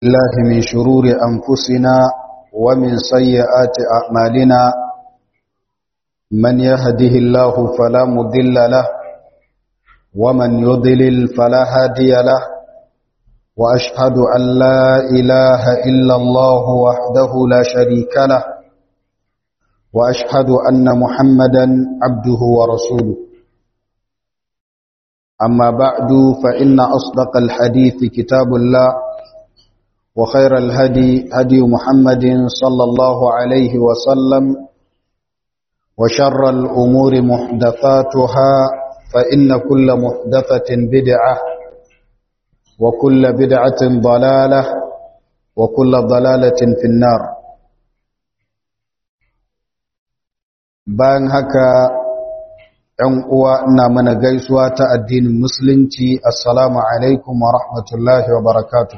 الله من شرور أنفسنا ومن سيئات أعمالنا من يهده الله فلا مضل له ومن يضلل فلا هادي له وأشهد أن لا إله إلا الله وحده لا شريك له وأشهد أن محمدا عبده ورسوله أما بعد فإن أصدق الحديث كتاب الله وخير الهدي هدي محمد صلى الله عليه وسلم وشر الأمور محدثاتها فإن كل محدثة بدعة وكل بدعة ضلالة وكل ضلالة في النار بان هكا ‘yan uwa ina mana gaisuwa ta addinin musulunci assalamu alaikum wa rahmatullahi wa barakatu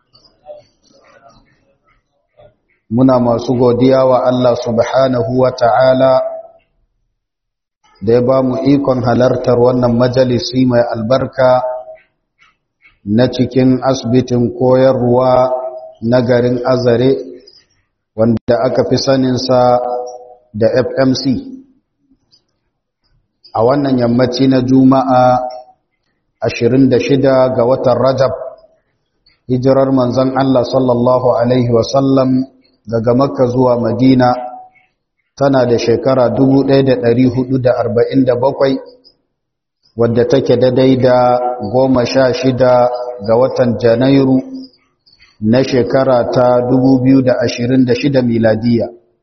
muna masu godiya wa Allah subhanahu wa ta'ala da ya ba mu ikon halartar wannan majalisi mai albarka na cikin asibitin koyarwa na garin azare wanda aka fi saninsa da fmc a wannan yammaci na juma'a 26 ga watan rajab hijirar manzon Allah sallallahu alaihi wasallam daga makka zuwa madina tana da shekara 1447 wadda take daidai da goma sha shida ga watan janairu na shekara ta 2026 miladiya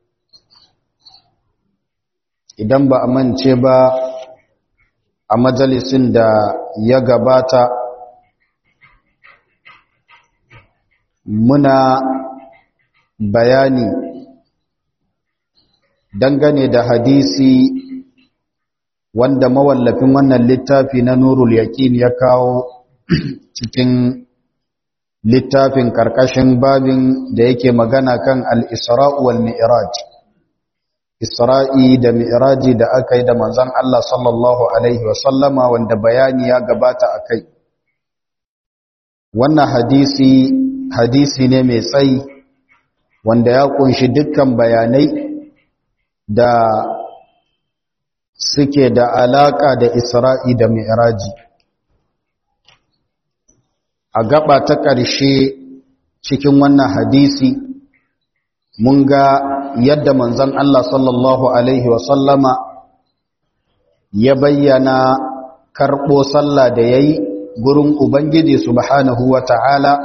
idan ba a mance ba a majalisin da ya gabata muna bayani dangane da hadisi wanda mawallafin wannan littafi na nurul yaƙin ya kawo cikin littafin ƙarƙashin babin da yake magana kan al-isra'u wal mi'raj Isra'i da Mi'raji da aka yi da manzan Allah sallallahu Alaihi wasallama wanda bayani ya gabata a kai. Wannan hadisi, hadisi ne mai tsayi wanda ya kunshi dukkan bayanai da suke da alaƙa da Isra'i da Mi'raji. A gaba ta ƙarshe cikin wannan hadisi, mun ga yadda manzon Allah sallallahu Alaihi wasallama ya bayyana karɓo sallah da ya yi gurin Ubangiji subhanahu wa ta'ala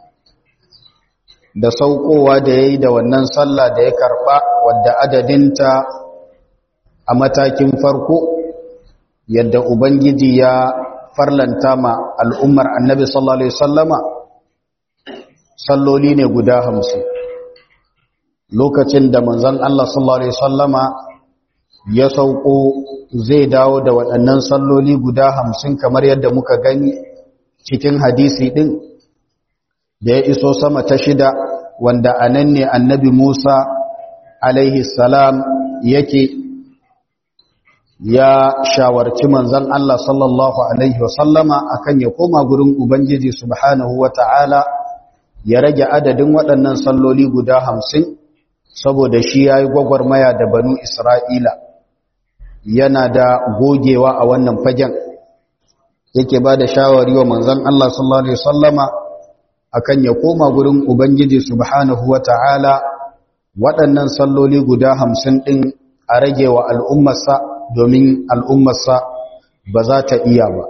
da saukowa da ya yi da wannan sallah da ya karɓa wadda adadinta a matakin farko yadda Ubangiji ya farlanta ma al'ummar annabi sallallahu Alaihi wasallama salloli ne guda hamsin lokacin da manzon Allah sallallahu alaihi wasallama ya sauko zai dawo da waɗannan salloli guda hamsin kamar yadda muka gani cikin hadisi ɗin da ya iso sama ta shida wanda a nan ne annabi Musa alaihi salam yake ya shawarci manzon Allah sallallahu alaihi wasallama akan ya koma gurin Ubangiji subhanahu wata'ala ya rage adadin waɗannan salloli guda hamsin saboda shi ya yi gwagwarmaya da banu Isra'ila yana da gogewa a wannan fagen yake ba da shawari wa manzan Allah sallallahu Alaihi Wasallama a kan ya koma gurin Ubangiji Subhanahu wa ta'ala waɗannan salloli guda hamsin ɗin a rage wa al'ummarsa domin al'ummarsa ba za ta iya ba.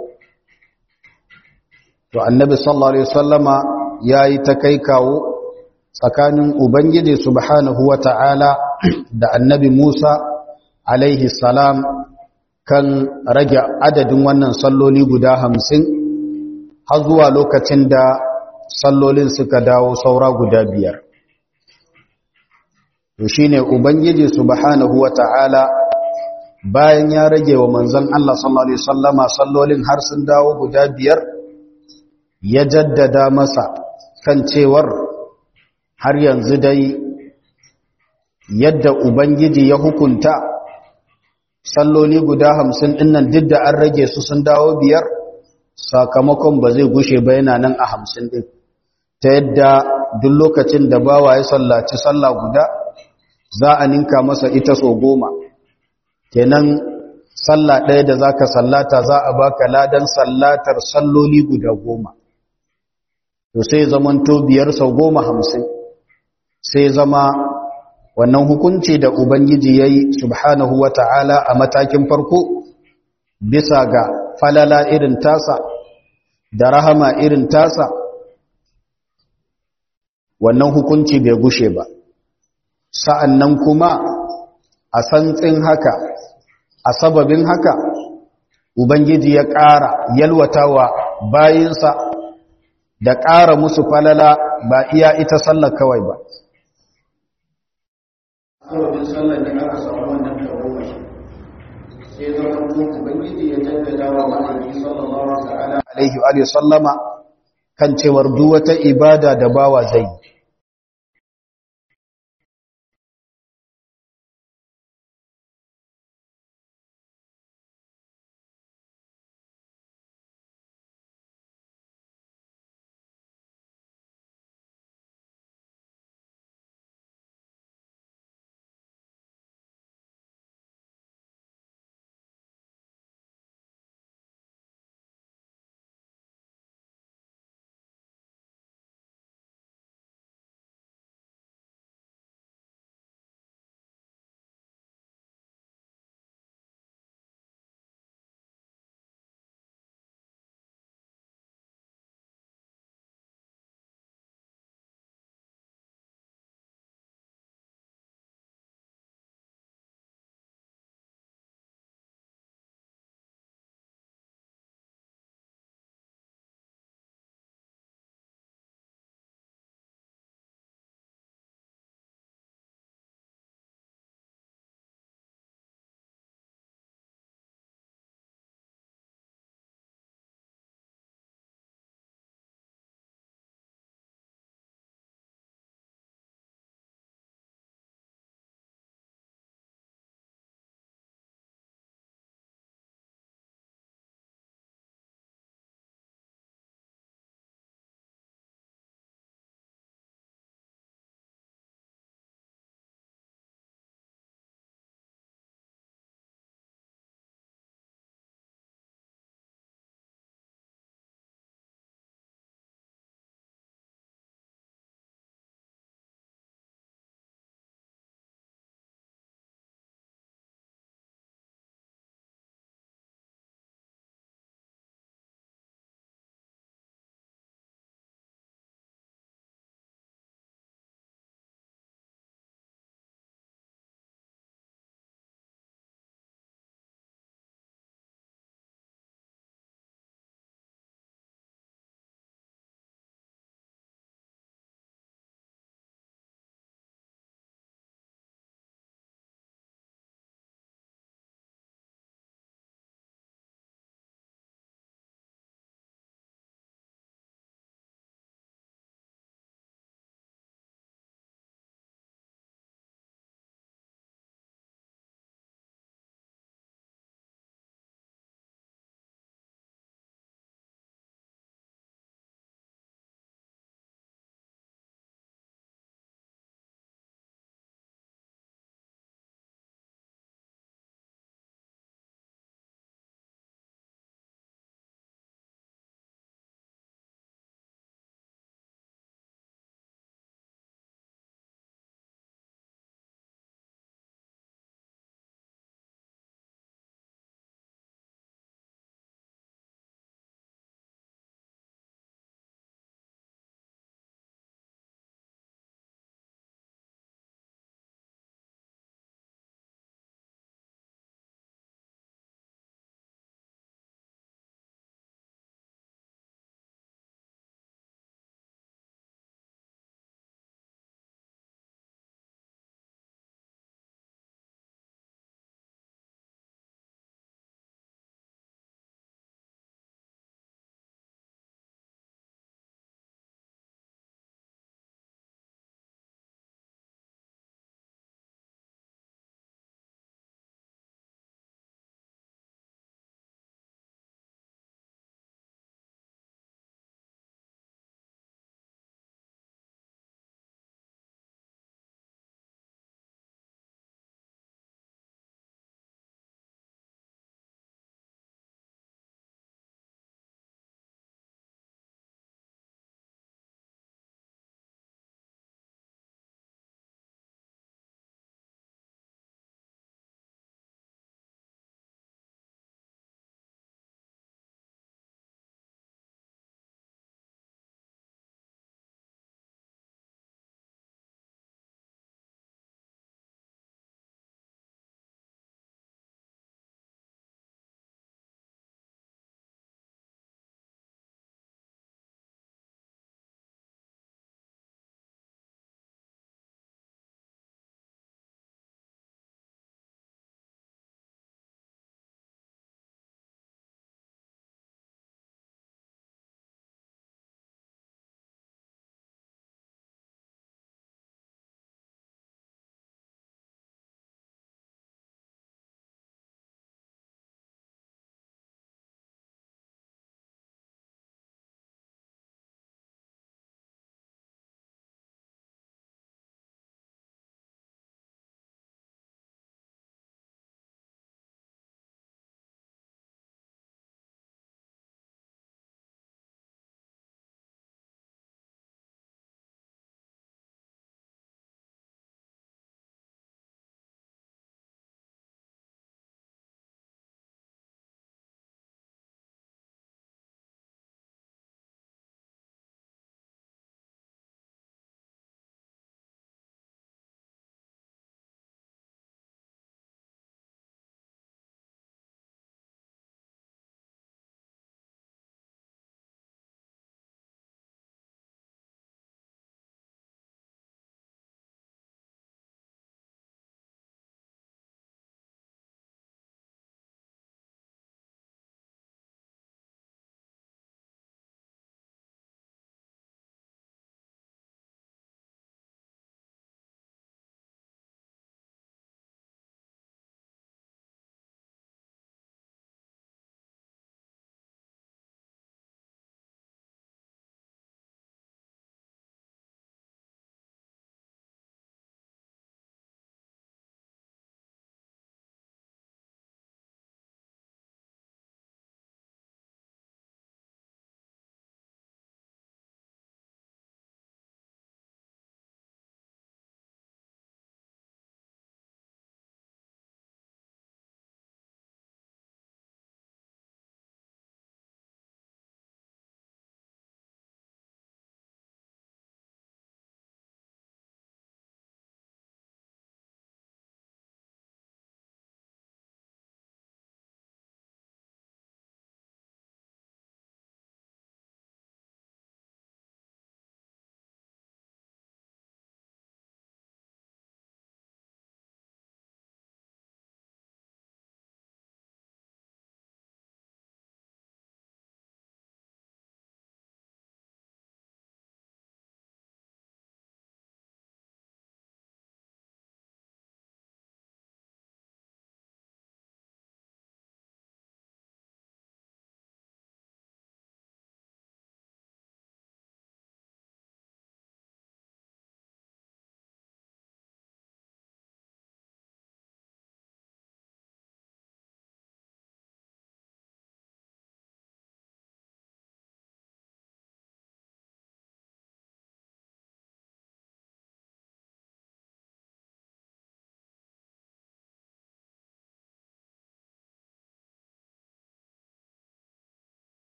To, annabi sallallahu Alaihi Wasallama ya yi ta kai kawo tsakanin Ubangiji subhanahu wa ta'ala da annabi Musa alaihi salam kan rage adadin wannan salloli guda hamsin har zuwa lokacin da sallolin suka dawo saura guda biyar. To shi ne Ubangiji subhanahu wa ta'ala bayan ya rage wa manzan Allah sallallahu Alaihi sallama sallolin har sun dawo guda biyar ya jaddada masa kan cewar har yanzu dai yadda Ubangiji ya hukunta salloli guda hamsin dinnan duk da an rage su sun dawo biyar sakamakon ba zai gushe ba yana nan a hamsin ɗin ta yadda duk lokacin da bawa ya sallaci sallah guda za a ninka masa ita so goma kenan sallah ɗaya da za ka sallata za a baka ladan sallatar salloli guda goma to sai zamanto biyar sau goma hamsin sai zama wannan hukunci da ubangiji ya yi subhanahu wa ta'ala a matakin farko bisa ga falala irin tasa da rahama irin tasa wannan hukunci bai gushe ba sa'an nan kuma a santsin haka a sababin haka ubangiji ya ƙara yalwatawa bayinsa da ƙara musu falala ba iya ita sallar kawai ba sababin sallar ne aka samu wannan tagomashi sai zama ubangiji ya jaddada wa ma'aiki sallallahu ta'ala alaihi wa sallama kan cewar duk wata ibada da bawa zai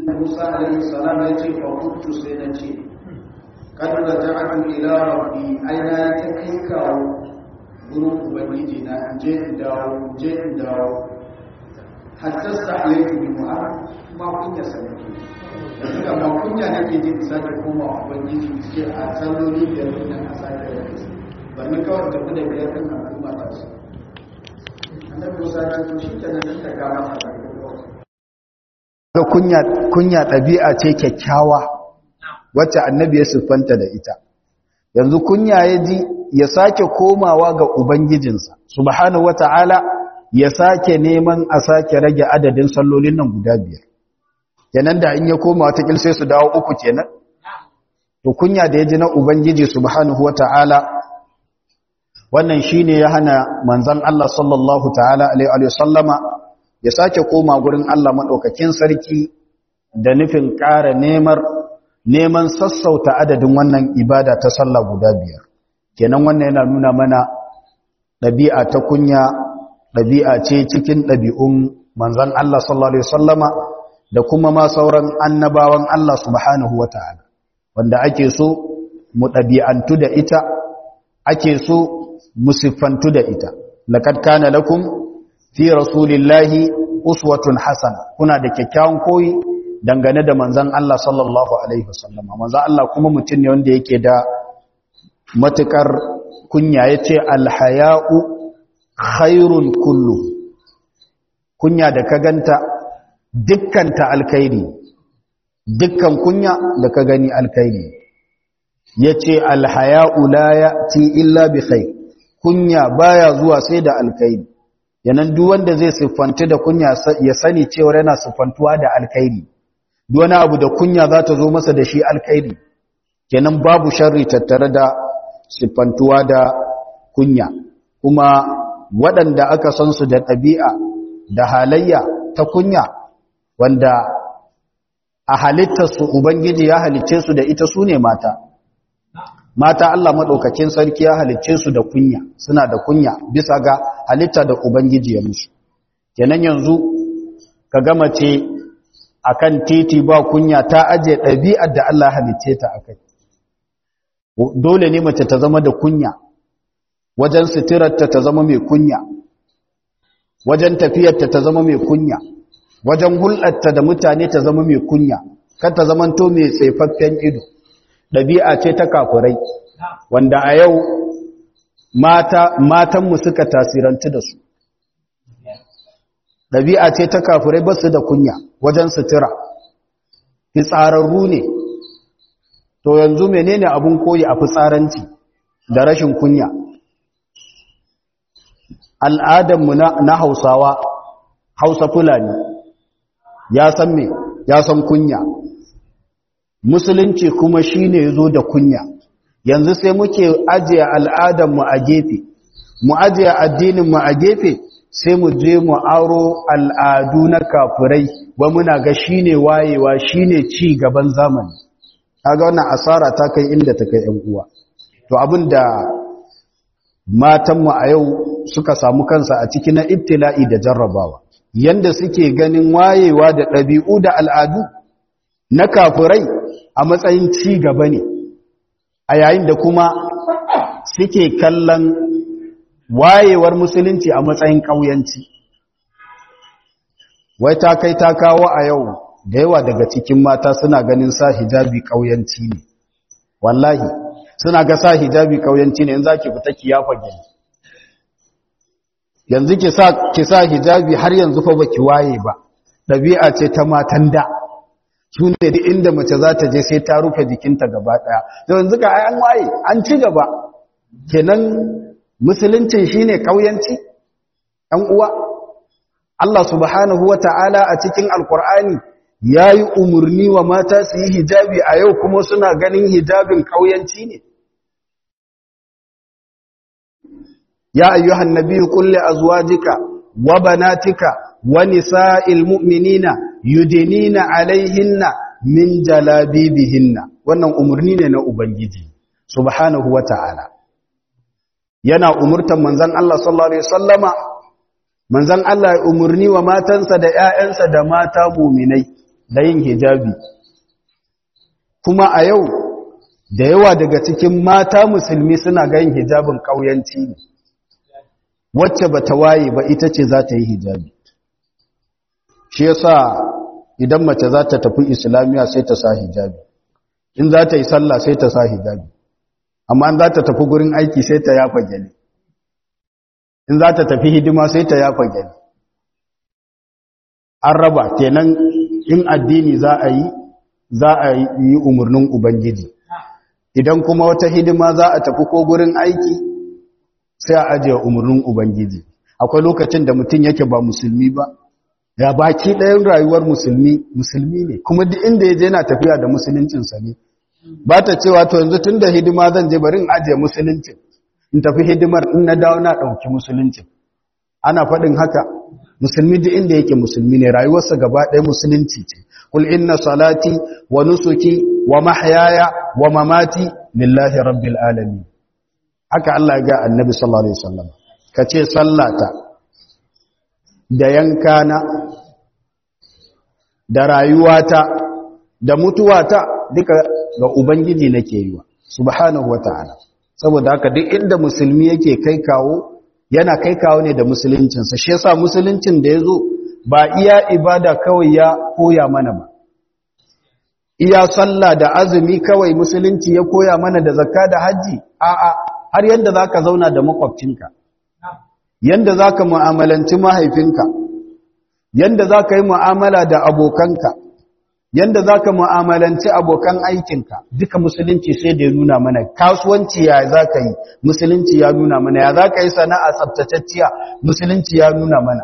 Musa alaihi salam ya ce fa kuntu sai na ce kad raja'tu ila rabbi aina ta kai kawo gurin ubangiji na in je in dawo in je in dawo hatta sa'aytu bi mu'ar ma kunya sanake yanzu da ma kunya nake ji in sake koma ubangiji ce a salloli biyar din nan a sake da su ba ni kawai tafi da biyar din nan al'umma ta su annabi Musa ya ce to shi kenan dan ta ga masa ga kunya kunya ɗabi'a ce kyakkyawa wacce annabi ya siffanta da ita yanzu kunya ya ji ya sake komawa ga ubangijinsa subhanahu wata'ala ya sake neman a sake rage adadin sallolin nan guda biyar kenan da in ya koma wata sai su dawo uku kenan to kunya da ya ji na ubangiji subhanahu wata'ala wannan shine ya hana manzon Allah sallallahu ta'ala alaihi wa sallama ya sake koma gurin Allah maɗaukakin sarki da nufin ƙara nemar neman sassauta adadin wannan ibada ta sallah guda biyar kenan wannan yana nuna mana ɗabi'a ta kunya ɗabi'a ce cikin ɗabi'un manzan Allah sallallahu Alaihi wasallama da kuma ma sauran annabawan Allah subhanahu wa ta'ala wanda ake so mu ɗabi'antu da ita ake so mu siffantu da ita laqad kana lakum fi rasulillahi uswatun hasana kuna da kyakkyawan koyi dangane da manzon Allah sallallahu alaihi wasallam manzon Allah kuma mutum ne wanda yake da matukar kunya yace alhaya'u khairul kullu kunya da ka ganta dukkan ta alkhairi dukkan kunya da ka gani alkhairi yace alhaya'u la ya'ti illa bi khair kunya baya zuwa sai da alkhairi yanan duk wanda zai siffanta da kunya ya sani cewa yana siffantuwa da alkhairi duk wani abu da kunya za ta zo masa da shi alkhairi kenan babu sharri tattare da siffantuwa da kunya kuma waɗanda aka san su da ɗabi'a da halayya ta kunya wanda a halittarsu ubangiji ya halicce su da ita su ne mata mata Allah maɗaukakin sarki ya halicce su da kunya suna da kunya bisa ga halitta da Ubangiji ya musu kenan yanzu ka gama ce akan titi ba kunya ta aje ɗabi'ar da Allah halicce ta akai dole ne mace ta zama da kunya wajen suturarta ta zama mai kunya wajen tafiyarta ta zama mai kunya wajen hulɗarta da mutane ta zama mai kunya kar ta zamanto mai tsaifaffen ido ɗabi'a ce ta kafurai wanda a yau mata matanmu suka tasirantu da su ɗabi'a ce ta kafurai ba su da kunya wajen sutura fitsararru ne to yanzu menene abun koyi a fitsaranci da rashin kunya al'adanmu na hausawa hausa fulani ya san me ya san kunya musulunci kuma shine yazo da kunya yanzu sai muke ajiye al'adarmu a gefe mu ajiye addininmu a gefe sai mu je mu aro al'adu na kafirai ba muna ga shine wayewa shine ci gaban zamani kaga wannan asara ta kai inda ta kai ƴan uwa to abinda matanmu a yau suka samu kansa a ciki na ibtila'i da jarrabawa yanda suke ganin wayewa da ɗabi'u da al'adu na kafirai a matsayin ci gaba ne a yayin da kuma suke kallon wayewar musulunci a matsayin ƙauyanci wai ta kai ta kawo a yau da yawa daga cikin mata suna ganin sa hijabi ƙauyanci ne wallahi suna ga sa hijabi ƙauyanci ne yanzu ki fita ki yafa gani yanzu ki sa hijabi har yanzu fa baki waye ba ɗabi'a ce ta matan da su ne da inda mace za ta je sai ta rufe jikinta gaba ɗaya da yanzu ka an waye an ci gaba kenan musuluncin shine kauyanci ɗan uwa Allah subhanahu wa ta'ala a cikin alkur'ani ya yi umarni wa mata su yi hijabi a yau kuma suna ganin hijabin kauyanci ne ya ayyuhan nabiyyu qul li azwajika wa banatika wa nisa'il mu'minina yudinina alaihinna min jalabibihinna wannan umarni ne na ubangiji subhanahu wata'ala yana umurtan manzon Allah sallallahu alaihi wasallama manzon Allah ya umarni wa matansa da ƴaƴansa da mata mu'minai da yin hijabi kuma a yau da yawa daga cikin mata musulmi suna ga yin hijabin ƙauyanci ne wacce ba ta waye ba ita ce za ta yi hijabi shi yasa idan mace za ta tafi islamiyya sai ta sa hijabi in za ta yi sallah sai ta sa hijabi amma in za ta tafi gurin aiki sai ta yafa gyale in za ta tafi hidima sai ta yafa gyale an raba kenan in addini za a yi za a yi umarnin ubangiji idan kuma wata hidima za a tafi ko gurin aiki sai a ajiye umarnin ubangiji akwai lokacin da mutum yake ba musulmi ba ya baki ɗayan rayuwar musulmi musulmi ne kuma duk inda ya je na tafiya da musuluncinsa ne ba ta cewa to yanzu tun da hidima zan je bari in ajiye musuluncin in tafi hidimar in na dawo na ɗauki musuluncin ana faɗin haka musulmi duk inda yake musulmi ne rayuwarsa gaba ɗaya musulunci ce kul inna salati wa nusuki wa mahyaya wa mamati lillahi rabbil alamin haka Allah ya ga annabi sallallahu alaihi wasallam kace sallata da yankana da rayuwata da mutuwata duka ga ubangiji nake yiwa subhanahu wataala saboda haka duk inda musulmi yake kai kawo yana kai kawo ne da musuluncinsa shi yasa musuluncin da yazo ba iya ibada kawai ya koya mana ba iya sallah da azumi kawai musulunci ya koya mana da zakka da haji a'a har yanda zaka zauna da makwabcinka yanda zaka mu'amalanci mahaifinka yanda zaka yi mu'amala da abokanka yanda zaka mu'amalanci abokan aikinka duka musulunci sai da ya nuna mana kasuwanci ya zaka yi musulunci ya nuna mana ya zaka yi sana'a tsaftatacciya musulunci ya nuna mana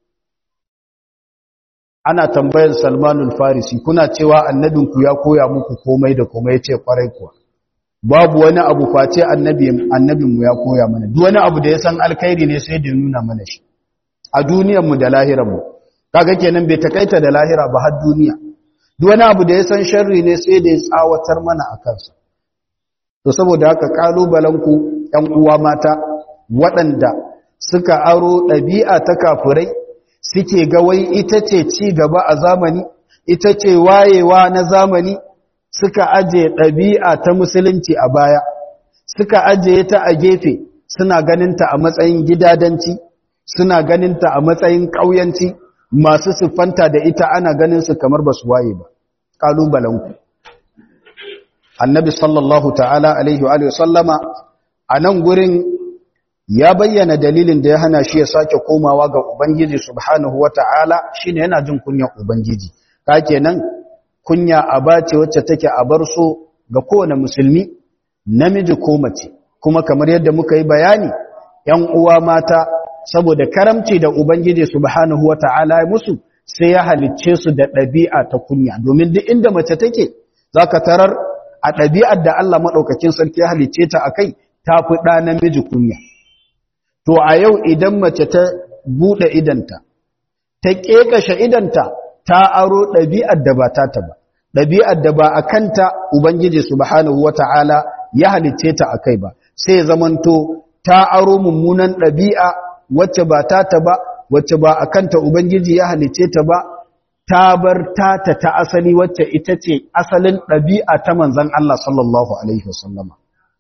ana tambayar Salmanul Farisi kuna cewa annabinku ya koya muku komai da komai yace kwarai kuwa babu wani abu face annabi annabinmu ya koya mana duk wani abu da ya san alkhairi ne sai da nuna mana shi a duniyar mu da lahirar mu kaga kenan bai takaita da lahira ba har duniya duk wani abu da ya san sharri ne sai da ya tsawatar mana a kansa to saboda haka kalubalen ku ƴan uwa mata waɗanda suka aro ɗabi'a ta kafirai suke ga wai ita ce ci gaba a zamani ita ce wayewa na zamani suka aje ɗabi'a ta musulunci a baya suka aje ta a gefe suna ganinta a matsayin gidadanci suna ganinta a matsayin ƙauyanci masu siffanta da ita ana ganin su kamar ba su waye ba ƙalubalenku annabi sallallahu ta'ala alaihi wa sallama a nan gurin ya bayyana dalilin da ya hana shi ya sake komawa ga Ubangiji subhanahu wa ta'ala shi ne yana jin kunyar Ubangiji. Ka kenan kunya a bace wacce take a bar so ga kowane musulmi, namiji ko mace, kuma kamar yadda muka yi bayani, ‘yan uwa mata saboda karamci da Ubangiji subhanahu wa ta'ala ya musu sai ya halicce su da ɗabi'a ta kunya, domin duk inda mace take, za ka tarar a ɗabi'ar da Allah maɗaukakin sarki ya halicce ta a kai, ta fi ɗa namiji kunya. To a yau idan mace ta buɗe idanta, ta ƙeƙashe idanta, ta aro ɗabi'ar da ba ta ta ba, ɗabi'ar da ba a kanta Ubangiji Subhanahu wa ta'ala ya halicce ta a kai ba, sai zamanto ta aro mummunan ɗabi'a wacce ba ta ta ba, wacce ba a kanta Ubangiji ya halicce ta ba, ta bar tata ta asali wacce ita ce asalin ɗabi'a ta manzan Allah sallallahu Alaihi wasallama.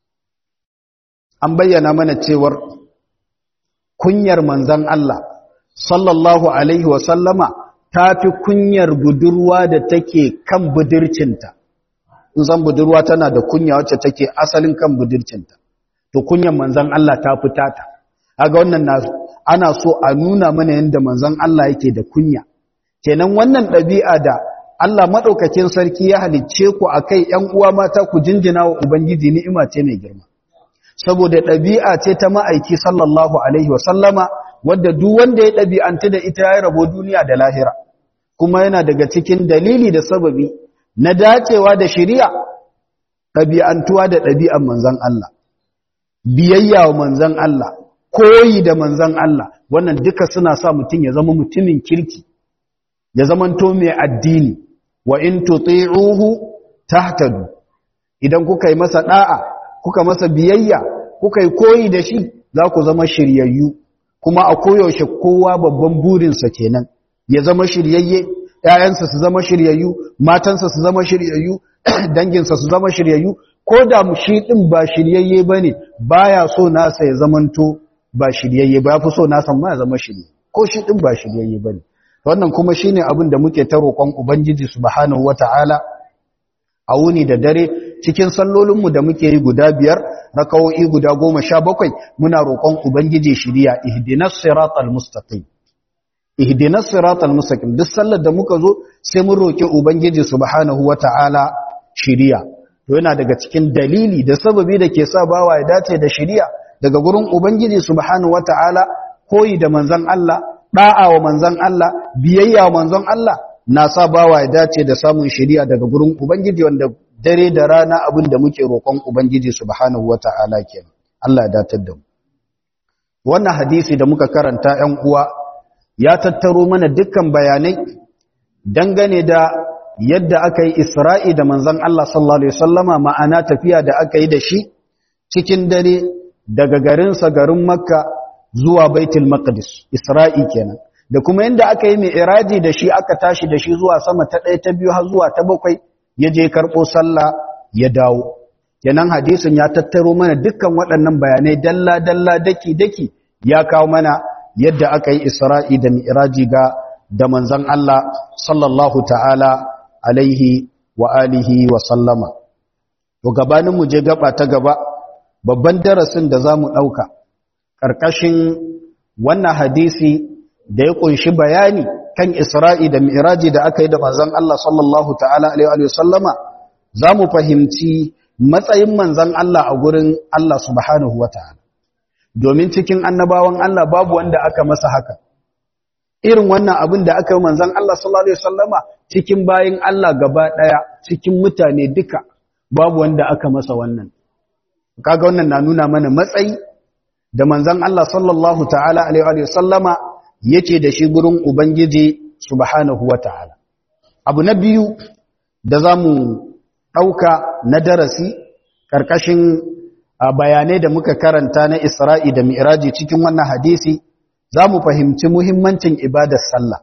An bayyana mana cewar kunyar manzan Allah sallallahu alaihi wasallama ta fi kunyar budurwa da take kan budurcinta in san budurwa tana da kunya wacce take asalin kan budurcinta to kunyar manzan Allah ta fi tata kaga wannan na ana so a nuna mana yadda manzan Allah yake da kunya kenan wannan ɗabi'a da Allah madaukakin sarki ya halicce ku akai ƴan uwa mata ku jinjina wa ubangiji ni'ima ce mai girma saboda ɗabi'a ce ta ma'aiki sallallahu Alaihi wasallama wadda duk wanda ya ɗabi'anta da ita ya rabo duniya da lahira kuma yana daga cikin dalili da sababi na dacewa da shiriya ɗabi'antuwa da ɗabi'an manzan Allah biyayya wa manzan Allah koyi da manzan Allah wannan duka suna sa mutum ya zama mutumin kirki ya zamanto mai addini wa in tuti'uhu tahtadu idan kuka yi masa da'a kuka masa biyayya kuka yi koyi da shi za ku zama shiryayyu kuma a koyaushe kowa babban burinsa kenan ya zama shiryayye ƴaƴansa su zama shiryayyu matansa su zama shiryayyu danginsa su zama shiryayyu ko da shi din ba shiryayye bane baya so nasa ya zamanto ba shiryayye ba fi so nasa ma ya zama shirye ko shi din ba shiryayye bane wannan kuma shine abin da muke ta roƙon ubangiji subhanahu wataala a wuni da dare cikin sallolinmu da muke yi guda biyar rakawo'i guda goma sha bakwai muna roƙon ubangiji shiriya ihdinas siratal mustaqim ihdinas siratal mustaqim duk sallar da muka zo sai mun roƙi ubangiji subhanahu wataala shiriya to yana daga cikin dalili da sababi da ke sa bawa ya dace da shiriya daga gurin ubangiji subhanahu wataala koyi da manzon Allah da'a wa manzon Allah biyayya wa manzon Allah na sa bawa ya dace da samun shiriya daga gurin ubangiji wanda dare da rana abin da muke roƙon ubangiji subhanahu wata'ala kenan Allah ya datar da mu wannan hadisi da muka karanta 'yan uwa ya tattaro mana dukkan bayanai dangane da yadda aka yi Isra'i da manzon Allah sallallahu alaihi wasallama ma'ana tafiya da aka yi da shi cikin dare daga garinsa garin Makka zuwa Baitul Maqdis Isra'i kenan da kuma yadda aka yi mai iraji da shi aka tashi da shi zuwa sama ta ɗaya ta biyu har zuwa ta bakwai ya je karɓo sallah ya dawo kenan hadisin ya tattaro mana dukkan waɗannan bayanai dalla dalla daki daki ya kawo mana yadda aka yi isra'i da mi'raji ga da manzon Allah sallallahu ta'ala alaihi wa alihi wa sallama to gabanin mu je gaba ta gaba babban darasin da zamu ɗauka ƙarƙashin wannan hadisi da ya kunshi bayani kan Isra'i da Mi'raji da aka yi da manzon Allah sallallahu ta'ala alaihi wa sallama zamu fahimci matsayin manzon Allah a gurin Allah subhanahu wa ta'ala domin cikin annabawan Allah babu wanda aka masa haka irin wannan abin da aka yi manzon Allah sallallahu alaihi wa sallama cikin bayin Allah gaba daya cikin mutane duka babu wanda aka masa wannan kaga wannan na nuna mana matsayi da manzon Allah sallallahu ta'ala alaihi wa sallama yake da shi gurin Ubangiji subhanahu wa ta'ala. Abu na biyu da za mu ɗauka na darasi ƙarƙashin bayanai da muka karanta na Isra'i da Mi'raji cikin wannan hadisi, za mu fahimci muhimmancin ibadar sallah.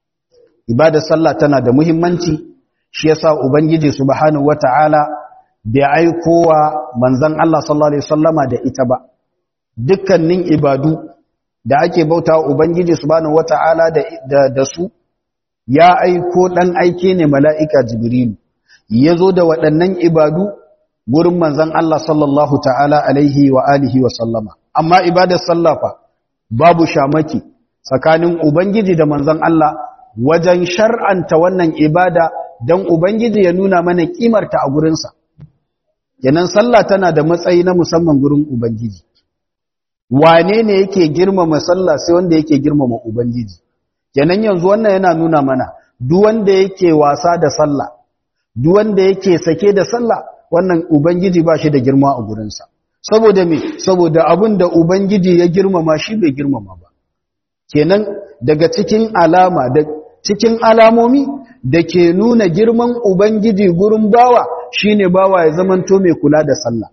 Ibadar sallah tana da muhimmanci, shi yasa Ubangiji subhanahu wa ta'ala bai aikowa manzan Allah sallallahu Alaihi Wasallama da ita ba. Dukkanin ibadu da ake bauta wa Ubangiji subhanahu wata'ala da, da, su ya aiko ɗan aike ne mala'ika Jibrilu ya zo da waɗannan ibadu gurin manzan Allah sallallahu ta'ala alaihi wa alihi wa sallama amma ibadar sallafa babu shamaki tsakanin Ubangiji da manzan Allah wajen shar'anta wannan ibada don Ubangiji ya nuna mana ƙimarta a gurinsa yanan sallah tana da matsayi na musamman gurin Ubangiji wane ne yake girmama sallah sai wanda yake girmama ubangiji kenan yanzu wannan yana nuna mana duk wanda yake wasa da sallah duk wanda yake sake da sallah wannan ubangiji ba shi da girma a gurinsa saboda me saboda abin da ubangiji ya girmama shi bai girmama ba kenan daga cikin alama da cikin alamomi da ke nuna girman ubangiji gurin bawa shine bawa ya zamanto mai kula da sallah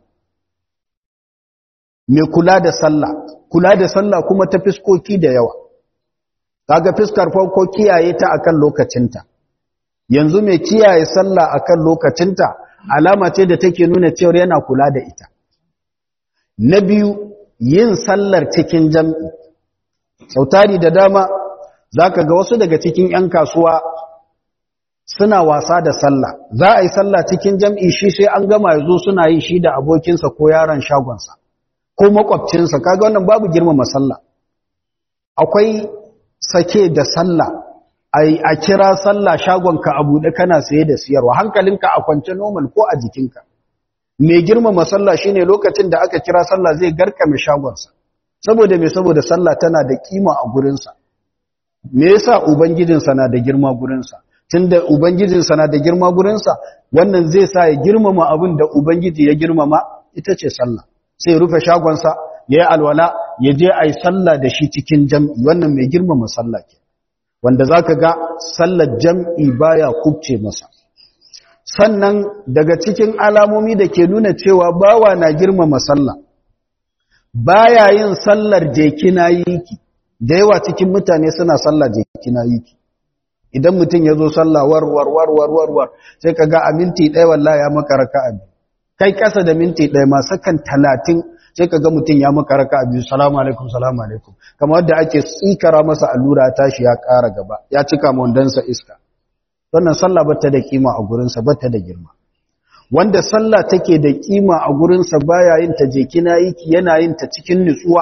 mai kula da sallah kula da sallah kuma ta fiskoki da yawa kaga fiskar farko kiyaye ta akan lokacinta yanzu mai kiyaye sallah akan lokacinta alama ce da take nuna cewa yana kula da ita na biyu yin sallar cikin jam'i sautari da dama zaka ga wasu daga cikin 'yan kasuwa suna wasa da sallah za a yi sallah cikin jam'i shi sai an gama yazo suna yi shi da abokinsa ko yaron shagonsa ko makwabcinsa kaga wannan babu girmama sallah akwai sake da sallah ai a kira sallah shagonka a buɗe kana saye da siyarwa hankalinka a kwance normal ko a jikinka mai girmama sallah shine lokacin da aka kira sallah zai garkame shagonsa saboda me saboda sallah tana da kima a gurinsa me yasa ubangijinsa na da girma gurinsa tunda ubangijinsa na da girma gurinsa wannan zai sa ya girmama abin da ubangiji ya girmama ita ce sallah sai ya rufe shagonsa ya yi alwala ya je a yi sallah da shi cikin jam'i wannan mai girmama sallah ke wanda za ka ga sallar jam'i baya kubce masa sannan daga cikin alamomi da ke nuna cewa bawa na girmama sallah baya yin sallar jekina yiki da yawa cikin mutane suna sallar jekina yiki idan mutum ya zo sallah warwar warwar warwar sai ka ga a minti ɗaya wallahi ya maka raka'a biyu kai ƙasa da minti ɗaya ma sakan talatin sai ka ga mutum ya maka raka'a biyu salamu alaikum salamu alaikum kamar wadda ake tsikara masa allura tashi ya ƙara gaba ya cika mondansa iska wannan sallah bata da kima a gurinsa bata da girma wanda sallah take da kima a gurinsa baya yin ta je kina yi yana yin ta cikin nutsuwa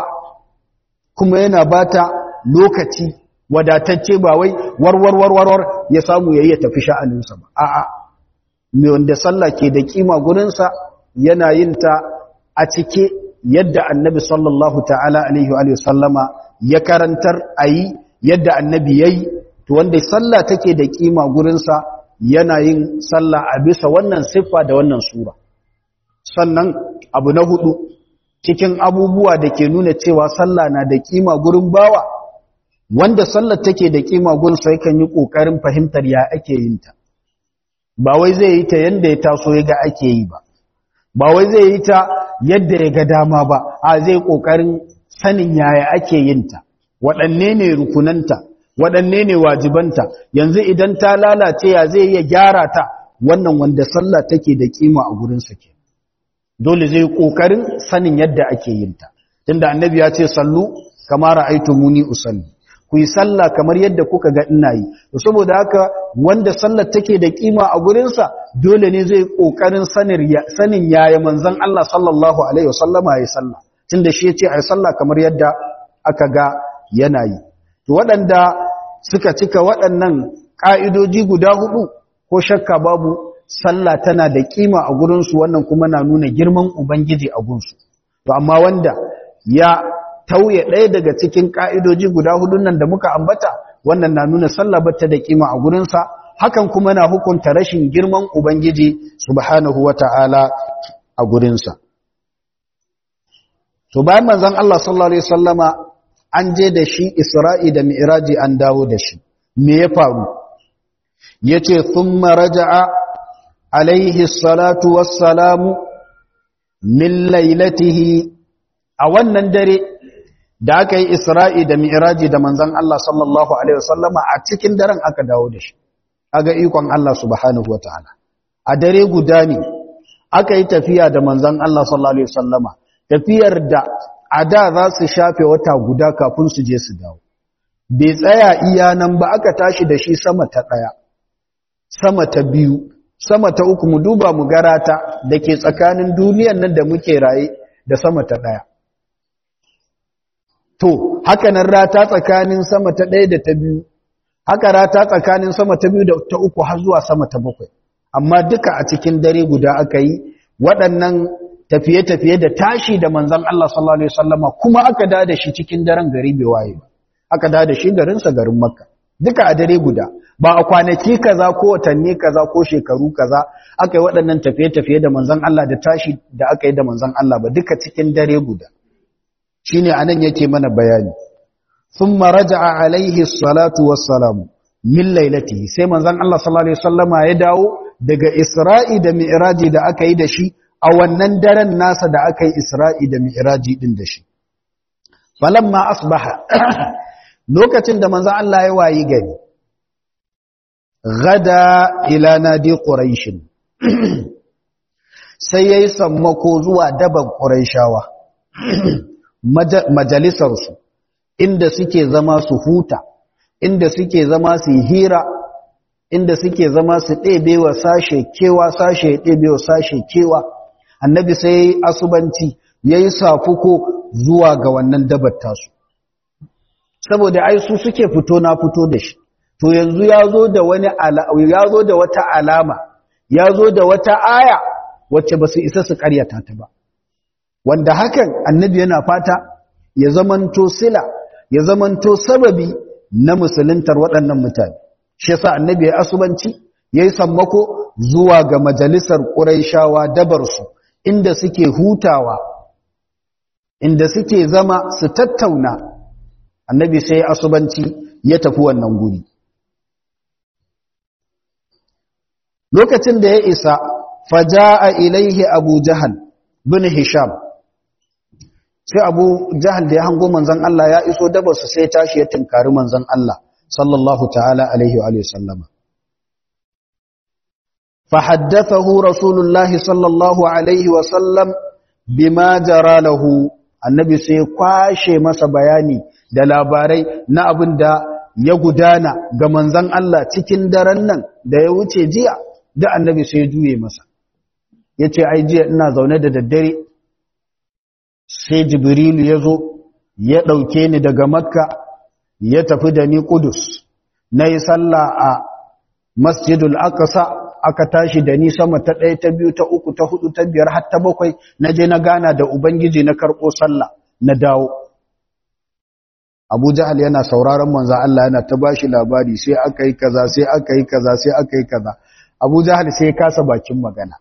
kuma yana bata lokaci wadatacce ba wai warwar warwar ya samu yayi ya tafi sha'aninsa ba a'a me wanda sallah ke da kima gurinsa yana yin ta a cike yadda annabi sallallahu ta'ala alaihi wa sallama ya karantar ayi yadda annabi yayi to wanda sallah take da kima gurinsa yana yin sallah a bisa wannan siffa da wannan sura sannan abu na hudu cikin abubuwa da ke nuna cewa sallah na da kima gurin bawa wanda sallar take da kima gurin sai kan yi kokarin fahimtar ya ake yin ta ba wai zai yi ta yanda ya taso ya ga ake yi ba ba wai zai yi ta yadda ya ga dama ba a zai kokarin sanin yaya ake yin ta waɗanne ne rukunanta waɗanne ne wajibanta yanzu idan ta lalace ya zai iya gyara ta wannan wanda sallah take da kima a gurinsa ke dole zai ƙoƙarin sanin yadda ake yin ta tunda annabi ya ce sallu kama ra'aytumuni usalli ku yi sallah kamar yadda kuka ga ina yi to saboda haka wanda sallar take da kima a gurinsa dole ne zai ƙoƙarin sanin yaya manzon Allah sallallahu alaihi wasallama ya sallah tunda shi ya ce ai sallah kamar yadda aka ga yana yi to waɗanda suka cika waɗannan ƙa'idoji guda hudu ko shakka babu sallah tana da ƙima a gurinsu wannan kuma na nuna girman Ubangiji a gunsu. To, amma wanda ya tauye ɗaya daga cikin ƙa'idoji guda hudun nan da muka ambata, wannan na nuna sallah bata da ƙima a gurinsa, hakan kuma na hukunta rashin girman Ubangiji subhanahu wa ta'ala a gurinsa. To, bayan manzan Allah sallallahu Alaihi Wasallama an je da shi Isra'i da Mi'iraji an dawo da shi, me ya faru? Ya ce, Sun maraja'a alaihi salatu wassalamu min lailatihi a wannan dare da aka yi Isra'i da Mi'iraji da manzan Allah sallallahu Alaihi wasallama a cikin daren aka dawo da shi, aga ikon Allah subhanahu wa ta'ala. A dare guda ne, aka yi tafiya da manzan Allah sallallahu Alaihi wasallama, tafiyar da a da za su shafe wata guda kafin su je su dawo bai tsaya iya nan ba aka tashi da shi sama ta ɗaya sama ta biyu sama ta uku mu duba mu garata da ke tsakanin duniyan nan da muke raye da sama ta ɗaya to haka nan rata tsakanin sama ta ɗaya da ta biyu haka rata tsakanin sama ta biyu da ta uku har zuwa sama ta bakwai amma duka a cikin dare guda aka yi waɗannan tafiye-tafiye da tashi da manzan Allah sallallahu Alaihi wasallama kuma aka da da shi cikin daren gari bai waye ba aka da da shi garinsa garin makka duka a dare guda ba a kwanaki kaza ko watanni kaza ko shekaru kaza aka yi waɗannan tafiye-tafiye da manzan Allah da tashi da aka yi da manzan Allah ba duka cikin dare guda shi ne anan yake mana bayani sun maraja'a alaihi salatu wassalamu min lailatihi sai manzan Allah sallallahu Alaihi wasallama ya dawo daga isra'i da mi'raji da aka yi da shi a wannan daren nasa da aka yi isra'i da mi'iraji ɗin da shi. Falamma asbaha lokacin da manzan Allah ya wayi gari, gada ila nadi ƙuraishin, sai ya yi sammako zuwa daban ƙuraishawa, majalisarsu, inda suke zama su huta, inda suke zama su hira, inda suke zama su ɗebewa sashe kewa, sashe ɗebewa sashe kewa. annabi sai asubanci ya yi safuko zuwa ga wannan dabar tasu saboda ai su suke fito na fito da shi to yanzu ya zo da wani ya zo da wata alama ya zo da wata aya wacce ba su isa su karyata ta ba wanda hakan annabi yana fata ya zamanto sila ya zamanto sababi na musuluntar waɗannan mutane shi yasa annabi ya asubanci yayi sammako zuwa ga majalisar ƙuraishawa dabarsu inda suke hutawa inda suke zama su tattauna annabi sai asubanci ya tafi wannan guri lokacin da ya isa faja'a ilaihi abu jahal bin hisham sai abu jahal da ya hango manzon Allah ya iso dabarsu sai tashi ya tinkari manzon Allah sallallahu ta'ala alaihi wa sallama فحدثه رسول الله صلى الله عليه وسلم بما جرى له annabi sai kwashe masa bayani da labarai na abin da ya gudana ga manzan Allah cikin daren nan da ya wuce jiya da annabi sai ya juye masa ya ce ai jiya ina zaune da daddare sai jibrilu ya zo ya ɗauke ni daga makka ya tafi da ni kudus na yi sallah a masjidul aqsa aka tashi da ni sama ta ɗaya ta biyu ta uku ta hudu ta biyar har ta bakwai na je na gana da ubangiji na karɓo sallah na dawo abu jahal yana sauraron manzan Allah yana ta bashi labari sai aka yi kaza sai aka yi kaza sai aka yi kaza abu jahal sai ya kasa bakin magana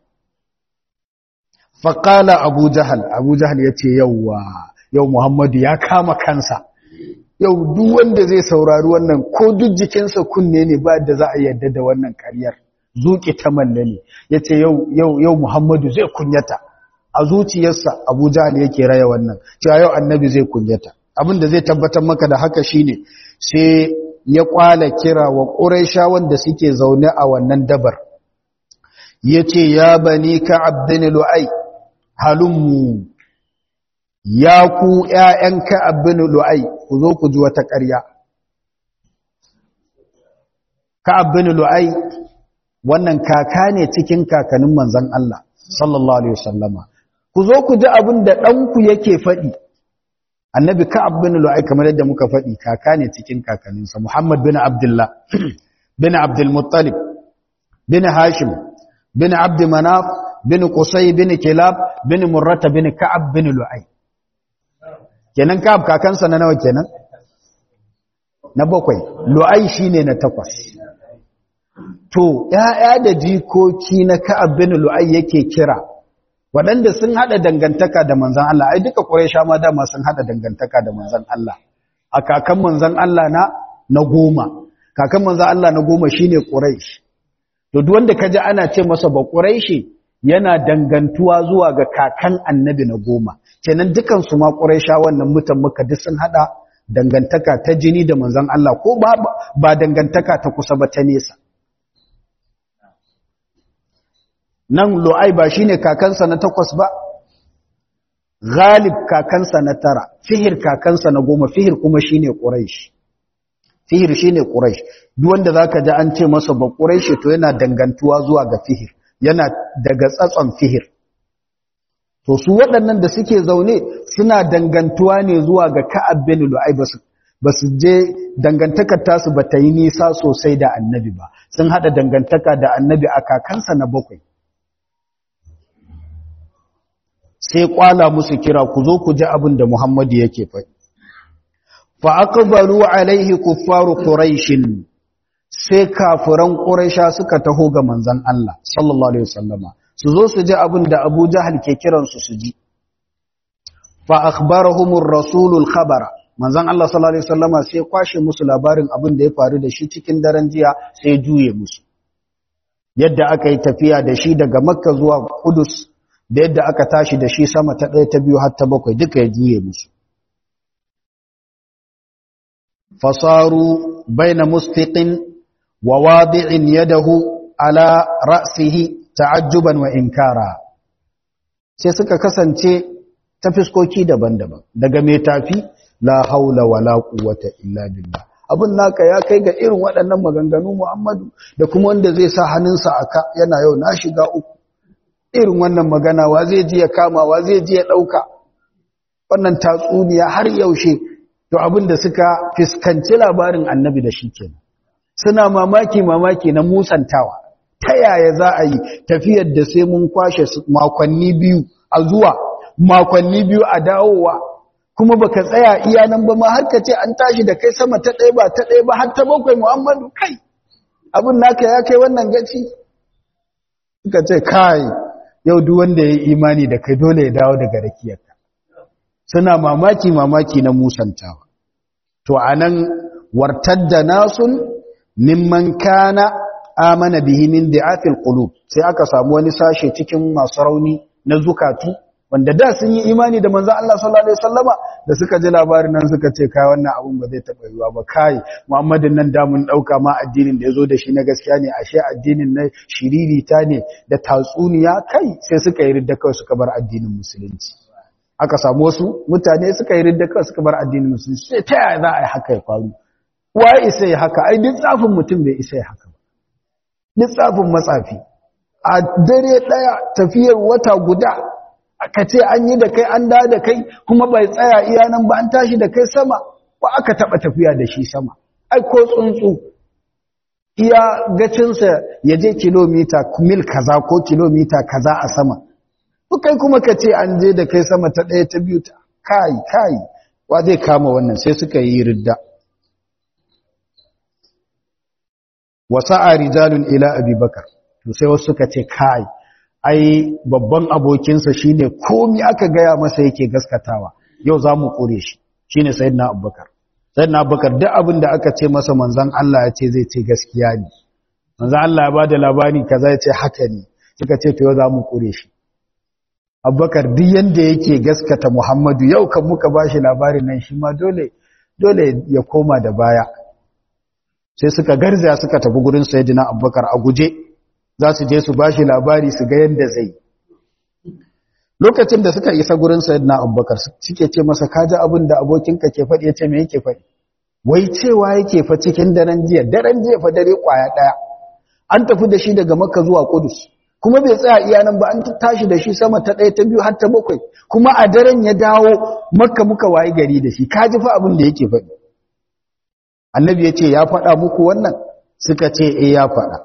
faƙala abu jahal abu jahal ya ce yauwa yau muhammadu ya kama kansa yau duk wanda zai saurari wannan ko duk jikinsa kunne ne ba da za a yadda da wannan ƙaryar zuƙi ta malle ne ya ce yau muhammadu zai kunyata a zuciyarsa abu jahal yake raya wannan cewa yau annabi zai kunyata abin da zai tabbatar maka da haka shine sai ya kwala kira wa ƙuraisha wanda suke zaune a wannan dabar ya ce ya bani ka abdini lu'ai halummu ya ku ‘ya'yan ka abdini lu'ai ku zo ku ji wata ƙarya ka abdini lu'ai wannan kaka ne cikin kakanin manzan Allah sallallahu Alaihi wasallama ku zo ku ji abin da ɗanku yake faɗi annabi ka'ab bin lu'ay kamar yadda muka faɗi kaka ne cikin kakanninsa muhammad bin abdullah bin abdul muttalib bin hashim bin abd manaf bin qusay bin kilab bin murrata bin ka'ab bin lu'ay kenan ka'ab kakansa na nawa kenan na bakwai lu'ay shine na takwas to ya'ya da jikoki na ka'ab bin lu'ay yake kira waɗanda sun haɗa dangantaka da manzan Allah ai duka ƙuraisha ma dama sun haɗa dangantaka da manzan Allah a kakan manzan Allah na na goma kakan manzan Allah na goma shine ƙuraish to duk wanda kaji ana ce masa ba ƙuraishi yana dangantuwa zuwa ga kakan annabi na goma kenan dukan su ma ƙuraisha wannan mutan muka duk sun haɗa dangantaka ta jini da manzan Allah ko ba ba dangantaka ta kusa ba ta nesa nan lo'ai ba shi ne kakansa na takwas ba ghalib kakansa na tara fihir kakansa na goma fihir kuma shi ne ƙuraish fihir shi ne ƙuraish duk wanda za ka ji an ce masa ba ƙuraish to yana dangantuwa zuwa ga fihir yana daga tsatson fihir to su waɗannan da suke zaune suna dangantuwa ne zuwa ga ka'ab bin lu'ai ba su je dangantakar tasu ba ta yi nisa sosai da annabi ba sun haɗa dangantaka da annabi a kakansa na bakwai sai kwala musu kira ku zo ku ji abin da Muhammadu yake faɗi. Fa aqbalu alaihi kuffaru quraishin sai kafiran quraisha suka taho ga manzon Allah sallallahu alaihi wasallama su zo su ji abin da Abu Jahal ke kiran su su ji. Fa akhbarahumur rasulul khabara manzon Allah sallallahu alaihi wasallama sai kwashe musu labarin abin da ya faru da shi cikin daren jiya sai juye musu. Yadda aka yi tafiya da shi daga Makka zuwa Kudus da yadda aka tashi da shi sama ta ɗaya ta biyu har ta bakwai duka ya juye musu fasaru baina mustiqin wa wadi'in yadahu ala ra'sihi ta'ajjuban wa inkara sai suka kasance ta fiskoki daban-daban daga mai tafi la haula wala quwwata illa billah abin naka ya kai ga irin waɗannan maganganu Muhammadu da kuma wanda zai sa hannunsa aka yana yau na shiga uku irin wannan magana wa zai ji ya kama wa zai ji ya ɗauka wannan tatsuniya har yaushe to abin da suka fiskanci labarin annabi da shi kenan suna mamaki mamaki na musantawa ta yaya za a yi tafiyar da sai mun kwashe makonni biyu a zuwa makonni biyu a dawowa kuma baka tsaya iya nan ba ma har ka ce an tashi da kai sama ta ɗaya ba ta ɗaya ba har ta bakwai muhammadu kai abin naka ya kai wannan gaci suka ce kai yau duk wanda ya yi imani da kai dole ya dawo daga rakiyarka suna mamaki mamaki na musantawa to anan wartadda nasun mimman kana amana bihi min da'afil qulub sai aka samu wani sashe cikin masu rauni na zukatu wanda da sun yi imani da manzon Allah sallallahu alaihi wasallama da suka ji labarin nan suka ce kai wannan abun ba zai taba yiwa ba kai Muhammadin nan da mun dauka ma addinin da yazo da shi na gaskiya ne ashe addinin na shiririta ne da tatsuniya kai sai suka yi ridda kawai suka bar addinin musulunci aka samu wasu mutane suka yi ridda kawai suka bar addinin musulunci sai ta yaya za a yi haka ya faru waye isa ya haka ai duk tsafin mutum bai isa ya haka ba duk tsafin matsafi a dare daya tafiyar wata guda aka ce an yi da kai an da da kai kuma bai tsaya iya nan ba an tashi da kai sama ba aka taba tafiya da shi sama ai ko tsuntsu iya gacinsa ya je kilomita mil kaza ko kilomita kaza a sama kai kuma ka ce an je da kai sama ta ɗaya ta biyu ta kai kai wa zai kama wannan sai suka yi ridda wasa'a rijalun ila abubakar to sai wasu suka ce kai ai babban abokinsa shine komi aka gaya masa yake gaskatawa yau za mu kore shi shine sayyidina abubakar sayyidina abubakar duk abin da aka ce masa manzon Allah ya ce zai ce gaskiya ne manzon Allah ya bada labari kaza ya ce haka ne suka ce to yau za mu kore shi abubakar duk yanda yake gaskata muhammadu yau kan muka bashi labarin nan shi ma dole dole ya koma da baya sai suka garzaya suka tafi gurin sayyidina abubakar a guje za su je su bashi labari su ga yanda zai lokacin da suka isa gurin sayyidina abubakar suke ce masa kaji abin da abokinka ke faɗi ya ce me yake faɗi wai cewa yake fa cikin daren jiya daren jiya fa dare kwaya ɗaya an tafi da shi daga makka zuwa kudus kuma bai tsaya iya nan ba an tashi da shi sama ta ɗaya ta biyu har ta bakwai kuma a daren ya dawo makka muka wayi gari da shi kaji fa abin da yake faɗi annabi ya ce ya faɗa muku wannan suka ce e ya faɗa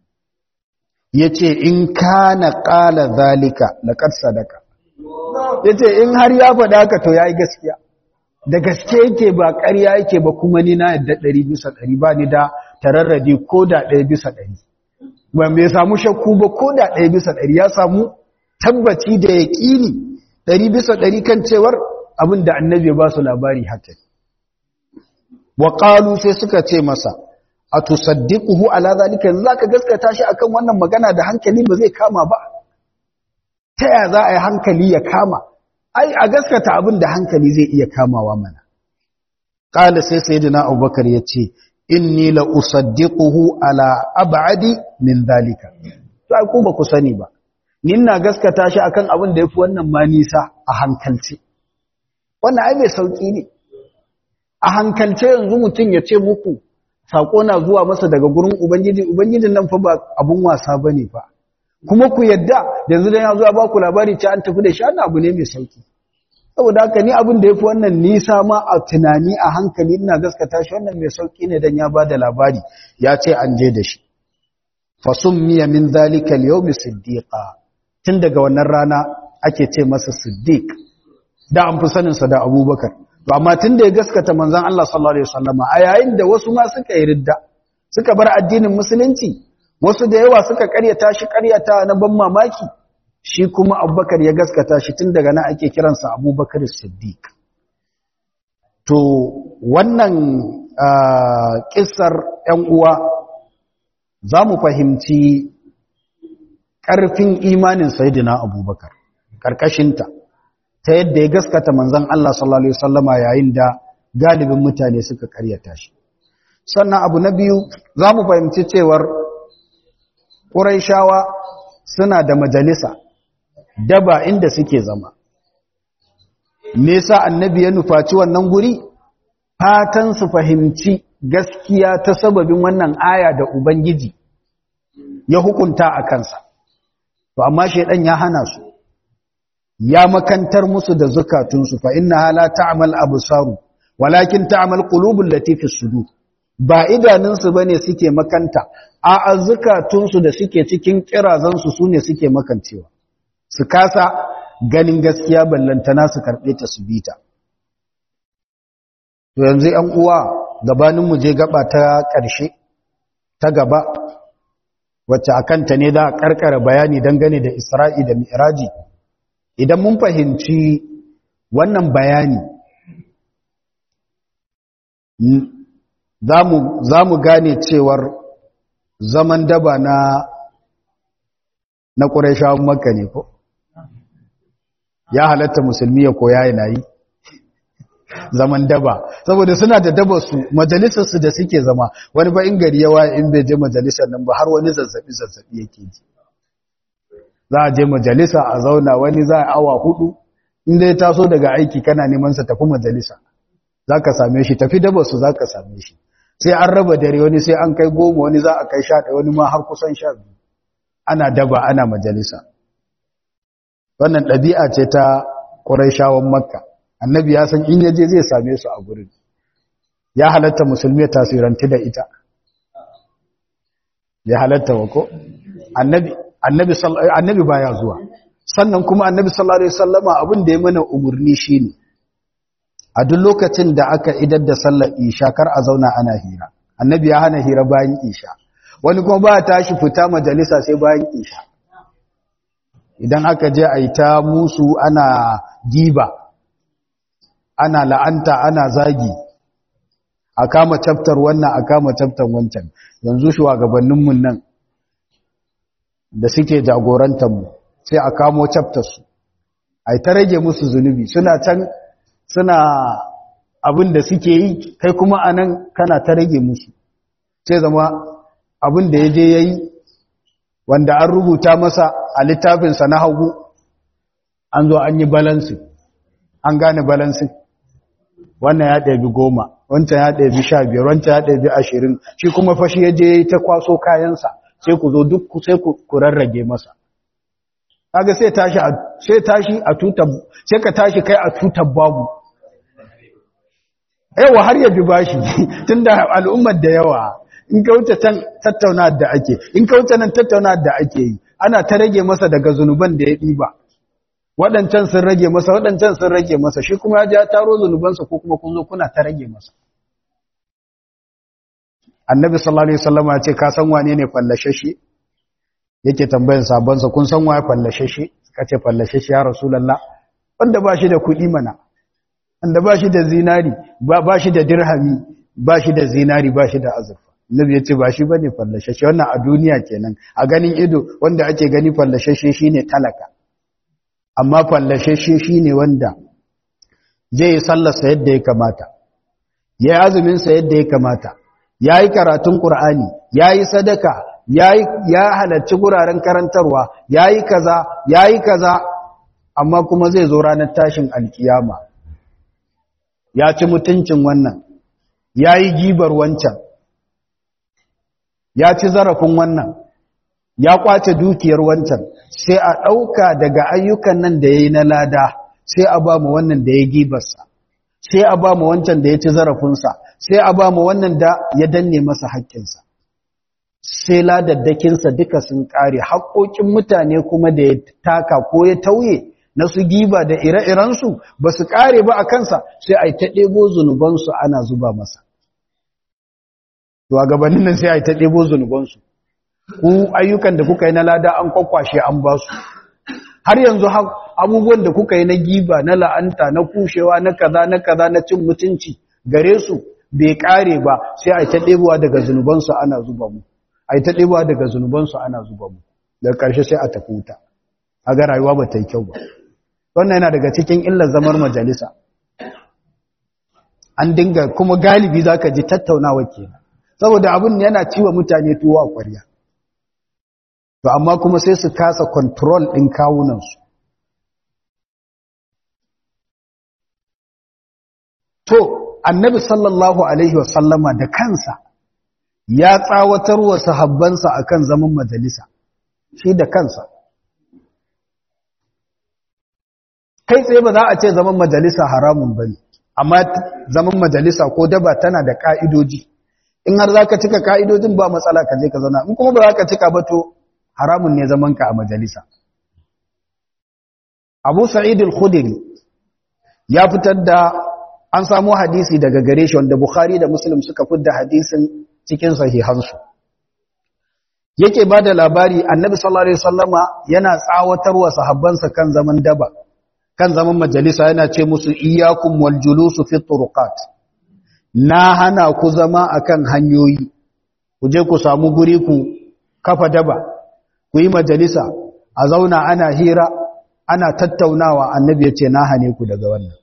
ya ce in kana ƙala zalika laƙar sadaka ya ce in har ya faɗa haka to ya yi gaskiya da gaske yake ba ƙarya yake ba kuma ni na yadda ɗari bisa ɗari ba ni da tararradi ko da ɗaya bisa ɗari ba mai samu shakku ba ko da ɗaya bisa ɗari ya samu tabbaci da ya ƙini ɗari bisa ɗari kan cewar abin da annabi ba su labari haka wa ƙalu sai suka ce masa a tusaddiquhu ala zalika yanzu zaka gaskata shi akan wannan magana da hankali ba zai kama ba ta ya za a yi hankali ya kama ai a gaskata abin da hankali zai iya kamawa mana qala sai sayyidina abubakar yace inni la usaddiquhu ala ab'adi min zalika to ai ku ba ku sani ba ni ina gaskata shi akan abin da yafi wannan ma nisa a hankalce wannan ai mai sauki ne a hankalce yanzu mutum ya ce muku saƙo na zuwa masa daga gurin ubangiji ubangijin nan fa ba abun wasa ba ne fa kuma ku yadda yanzu dan ya zuwa ba ku labari ce an tafi da shi abu ne mai sauki saboda haka ni abin da ya fi wannan nisa ma a tunani a hankali ina gaskata shi wannan mai sauki ne dan ya ba da labari ya ce an je da shi fasummiya min zalika al-yawm siddiqa tun daga wannan rana ake ce masa siddiq da an fi sanin sa da abubakar amma tun da ya gaskata manzan Allah sallallahu Alaihi wasallama a yayin da wasu ma suka yi ridda suka bar addinin musulunci wasu da yawa suka karyata shi karyata na ban mamaki shi kuma abubakar ya gaskata shi tun daga nan ake kiransa abubakar siddiq to wannan kissar ‘yan uwa za mu fahimci ƙarfin imanin sayidina abubakar ƙarƙashinta ta yadda ya gaskata manzan Allah sallallahu Alaihi wasallama yayin da galibin mutane suka karyata shi. Sannan abu na biyu za mu fahimci cewar ƙuraishawa suna da majalisa daba inda suke zama. Nesa annabi ya nufaci wannan guri? Fatan su fahimci gaskiya ta sababin wannan aya da Ubangiji ya hukunta a kansa. To, amma shaidan ya hana su. ya makantar musu da zukatunsu fa inna la ta'mal absaru walakin ta'mal qulubul lati fi sudur ba idanunsu bane suke makanta a azzukatunsu da suke cikin kirazansu sune suke makancewa su kasa ganin gaskiya ballantana su karbe ta su bita to yanzu 'yan uwa gabanin mu je gaba ta ƙarshe ta gaba wacce akanta ne da karkara bayani dangane da Isra'i da Mi'raji idan mun fahimci wannan bayani za mu gane cewar zaman daba na na ƙurashawan makka ne ko ya halatta musulmi ya koya yana yi zaman daba saboda suna da daba su majalisar su da suke zama wani ba in gari yawa in bai je majalisar nan ba har wani zazzabi zazzabi yake ji za a je majalisa a zauna wani za a awa hudu in dai taso daga aiki kana neman sa tafi majalisa za ka same shi tafi daba su za ka same shi sai an raba dare wani sai an kai goma wani za a kai sha ɗaya wani ma har kusan sha biyu ana daba ana majalisa wannan ɗabi'a ce ta ƙuraishawan makka annabi ya san in yaje zai same su a gurin ya halatta musulmi ya tasiranti da ita ya halatta wa ko annabi annabi annabi baya zuwa sannan kuma annabi sallallahu alaihi wasallama abin da ya mana umurni shine a duk lokacin da aka idar da sallar isha kar a zauna ana hira annabi ya hana hira bayan isha wani kuma ba tashi fita majalisa sai bayan isha idan aka je a yi ta musu ana giba ana la'anta ana zagi a kama chapter wannan a kama chapter wancan yanzu shugabanninmu nan da suke jagorantarmu sai a kamo chapter su a ta rage musu zunubi suna can suna abin da suke yi kai kuma a nan kana ta rage musu sai zama abin da ya je ya yi wanda an rubuta masa a littafinsa na hagu an zo an yi balansi an gane balansi wannan ya ɗabi goma wancan ya ɗabi sha biyar wancan ya ɗabi ashirin shi kuma fashi ya je ta kwaso kayansa sai ku zo duk sai ku rarrage masa kaga sai tashi a sai tashi a tutar sai ka tashi kai a tutar babu yawa har ya bi bashi tunda al'ummar da yawa in ka wuce can tattauna da ake in ka wuce nan tattauna da ake yi ana ta rage masa daga zunuban da ya ɗiba waɗancan sun rage masa waɗancan sun rage masa shi kuma ya ji ya taro zunubansa ko kuma kun zo kuna ta rage masa annabi sallallahu alaihi wasallam ya ce ka san wane ne fallashashe yake tambayan sabonsa kun san waye fallashashe ka ce fallashashe ya rasulullah wanda ba shi da kuɗi mana wanda ba shi da zinari ba shi da dirhami ba shi da zinari ba shi da azurfa Nabi ya ce ba shi bane fallashashe wannan a duniya kenan a ganin ido wanda ake gani fallashashe shine talaka amma fallashashe shine wanda zai yi sallarsa yadda ya kamata ya yi azumin sa yadda ya kamata ya yi karatun qur'ani ya yi sadaka ya halarci guraren karantarwa ya yi kaza ya yi kaza amma kuma zai zo ranar tashin alkiyama ya ci mutuncin wannan ya yi gibar wancan ya ci zarafin wannan ya kwace dukiyar wancan sai a ɗauka daga ayyukan nan da ya yi na lada sai a ba mu wannan da ya gibarsa sai a ba mu wancan da ya ci zarafinsa sai a ba mu wannan da ya danne masa haƙƙinsa sai ladaddakinsa duka sun ƙare haƙoƙin mutane kuma da ya taka ko ya tauye na su giba da ire-irensu ba su ƙare ba a kansa sai a yi ta ɗebo zunubansu ana zuba masa to a gabanin nan sai a yi ta ɗebo zunubansu ku ayyukan da kuka yi na lada an kwakwashe an ba su har yanzu abubuwan da kuka yi na giba na la'anta na kushewa na kaza na kaza na cin mutunci gare su bai ƙare ba sai a yi ta ɗebowa daga zunubansu ana zuba mu a yi ta ɗebowa daga zunubansu ana zuba mu daga ƙarshe sai a tafi wuta a ga rayuwa ba ta yi kyau ba wannan yana daga cikin illar zamar majalisa an dinga kuma galibi za ka ji tattaunawa ke saboda abin yana ciwa mutane tuwo a ƙwarya to amma kuma sai su kasa kontrol ɗin kawunansu to annabi sallallahu alaihi wasallama da kansa ya tsawatar wa sahabbansa akan zaman majalisa shi da kansa kai tsaye ba za a ce zaman majalisa haramun ba ne amma zaman majalisa ko daba tana da ka'idoji in har za ka cika ka'idojin ba matsala ka je ka zauna in kuma ba za ka cika ba to haramun ne zamanka a majalisa abu sa'id al-khudri ya fitar da an samu hadisi daga gare shi wanda bukhari da muslim suka fitar da hadisin cikin sahihansu yake ba da labari annabi sallallahu alaihi wasallama yana tsawatarwa sahabbansa kan zaman daba kan zaman majalisa yana ce musu iyyakum wal julusu fi turuqat na hana ku zama akan hanyoyi ku je ku samu guri ku kafa daba ku yi majalisa a zauna ana hira ana tattaunawa annabi ya ce na hane ku daga wannan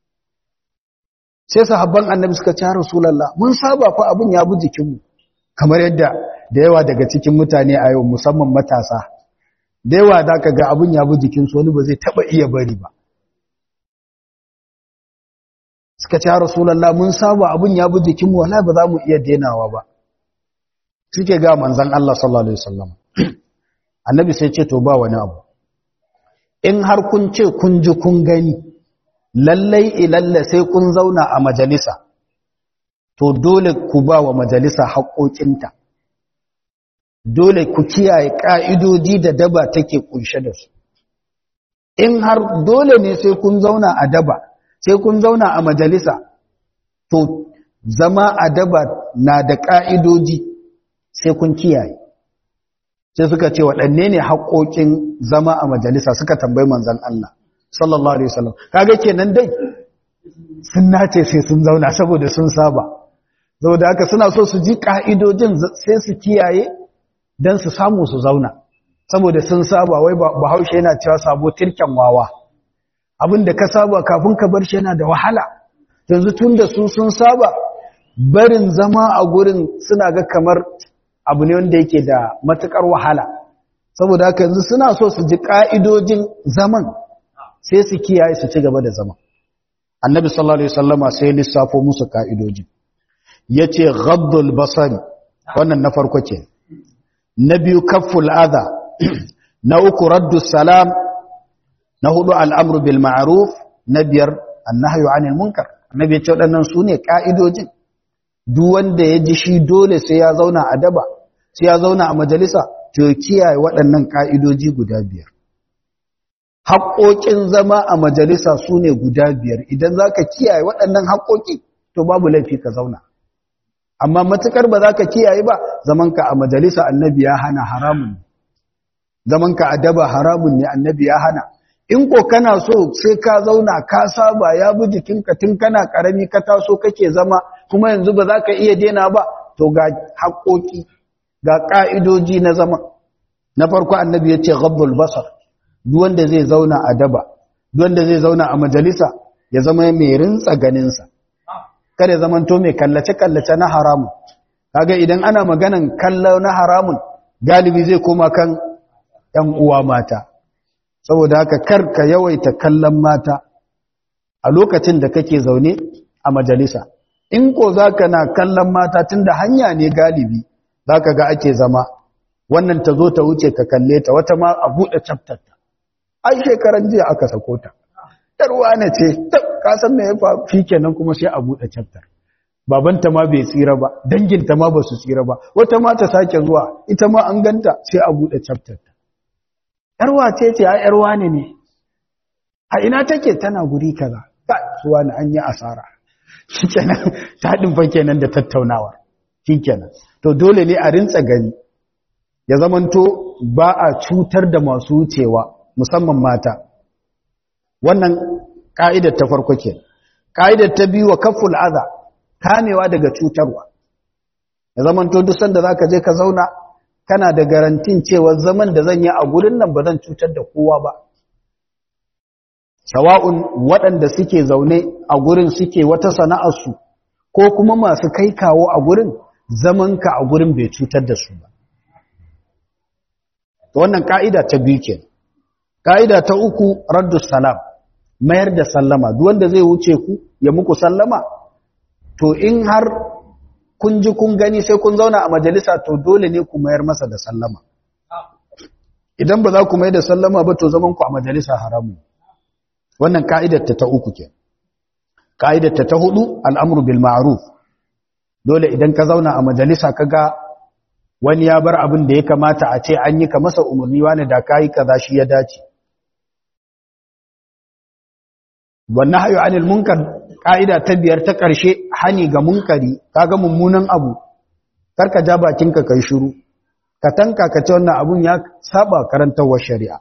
sai sahabban annabi suka ce rasulullah mun saba fa abun ya bi jikinmu kamar yadda da yawa daga cikin mutane a yau musamman matasa da yawa da ka ga abun ya bi jikinsu wani ba zai taba iya bari ba suka ce rasulullah mun saba abun ya bi jikinmu wala ba za mu iya denawa ba suke ga manzon Allah sallallahu alaihi wasallam annabi sai ce to ba wani abu in har kun ce kun ji kun gani lallai ilalla sai kun zauna a majalisa to dole ku ba wa majalisa haƙoƙinta dole ku kiyaye ƙa'idoji da daba take ƙunshe da su in har dole ne sai kun zauna a daba sai kun zauna a majalisa to zama a daba na da ƙa'idoji sai kun kiyaye sai suka ce waɗanne ne haƙoƙin zama a majalisa suka tambayi manzan Allah sallallahu alaihi wasallam kaga kenan dai sun nace sai sun zauna saboda sun saba saboda haka suna so su ji ka'idojin sai su kiyaye dan su samu su zauna saboda sun saba wai bahaushe yana cewa sabo tirken wawa abinda ka saba kafin ka bar shi yana da wahala yanzu tunda su sun saba barin zama a gurin suna ga kamar abu ne wanda yake da matukar wahala saboda haka yanzu suna so su ji ka'idojin zaman sai su kiyaye su ci gaba da zama annabi sallallahu alaihi wasallama sai lissafo musu ka'idoji yace ghaddul basari wannan na farko ke na biyu kafful adha na uku raddus salam na hudu al'amru bil ma'ruf na biyar annahyu anil munkar annabi ya ce waɗannan sune ka'idojin duk wanda ya ji shi dole sai ya zauna a daba sai ya zauna a majalisa to kiyaye waɗannan ka'idoji guda biyar haƙoƙin zama a majalisa su ne guda biyar idan za ka kiyaye waɗannan haƙoƙi to babu laifi ka zauna amma matuƙar ba za ka kiyaye ba zamanka a majalisa annabi ya hana haramun zamanka a daba haramun ne annabi ya hana in ko kana so sai ka zauna ka saba ya bi jikinka tun kana ƙarami ka taso kake zama kuma yanzu ba za ka iya dena ba to ga haƙoƙi ga ƙa'idoji na zama na farko annabi ya ce ghabbul basar duk wanda zai zauna a daba duk wanda zai zauna a majalisa ya zama mai rintsa ganinsa kada ya zamanto mai kallace-kallace na haramun kaga idan ana maganan kallo na haramun galibi zai koma kan ‘yan uwa mata saboda haka kar ka yawaita kallon mata a lokacin da kake zaune a majalisa in ko za ka na kallon mata tun da hanya ne galibi za ka ga ake zama wannan ta zo ta wuce ka kalle ta wata ma a buɗe chaptarta ai shekaran jiya aka sako ta yarwa ne ce ka san me ya faru shikenan kuma sai a bude chapter babanta ma bai tsira ba danginta ma ba su tsira ba wata ma ta sake zuwa ita ma an ganta sai a bude chapter ta yarwa ce ce ai yarwa ne ne a ina take tana guri kaza ka suwa ne an yi asara shikenan ta din fa kenan da tattaunawa shikenan to dole ne a rintsa gani ya zamanto ba a cutar da masu wucewa musamman mata wannan ka'idar ta farko ke ka'idar ta biyu wa kaful adha kamewa daga cutarwa ya zaman to duk sanda zaka je ka zauna kana da garantin cewa zaman da zan yi a gurin nan ba zan cutar da kowa ba sawa'un waɗanda suke zaune a gurin suke wata sana'ar su ko kuma masu kai kawo a gurin zamanka a gurin bai cutar da su ba wannan ka'ida ta biyu kenan Ka'ida ta uku raddus salam mayar da sallama duk wanda zai wuce ku ya muku sallama to in har kun ji kun gani sai kun zauna a majalisa to dole ne ku mayar masa da sallama idan ba za ku mayar da sallama ba to zaman ku a majalisa haramu wannan ka'idar ta ta uku ke ka'idar ta ta hudu al'amru bil ma'ruf dole idan ka zauna a majalisa kaga wani ya bar abin da ya kamata a ce an yi ka masa umarni wani da kayi kaza shi ya dace wannan hayo anil munkar ka'ida ta biyar ta ƙarshe hani ga munkari kaga mummunan abu karka ja bakinka kai shiru ka tanka ka ce wannan abun ya saba karantawar shari'a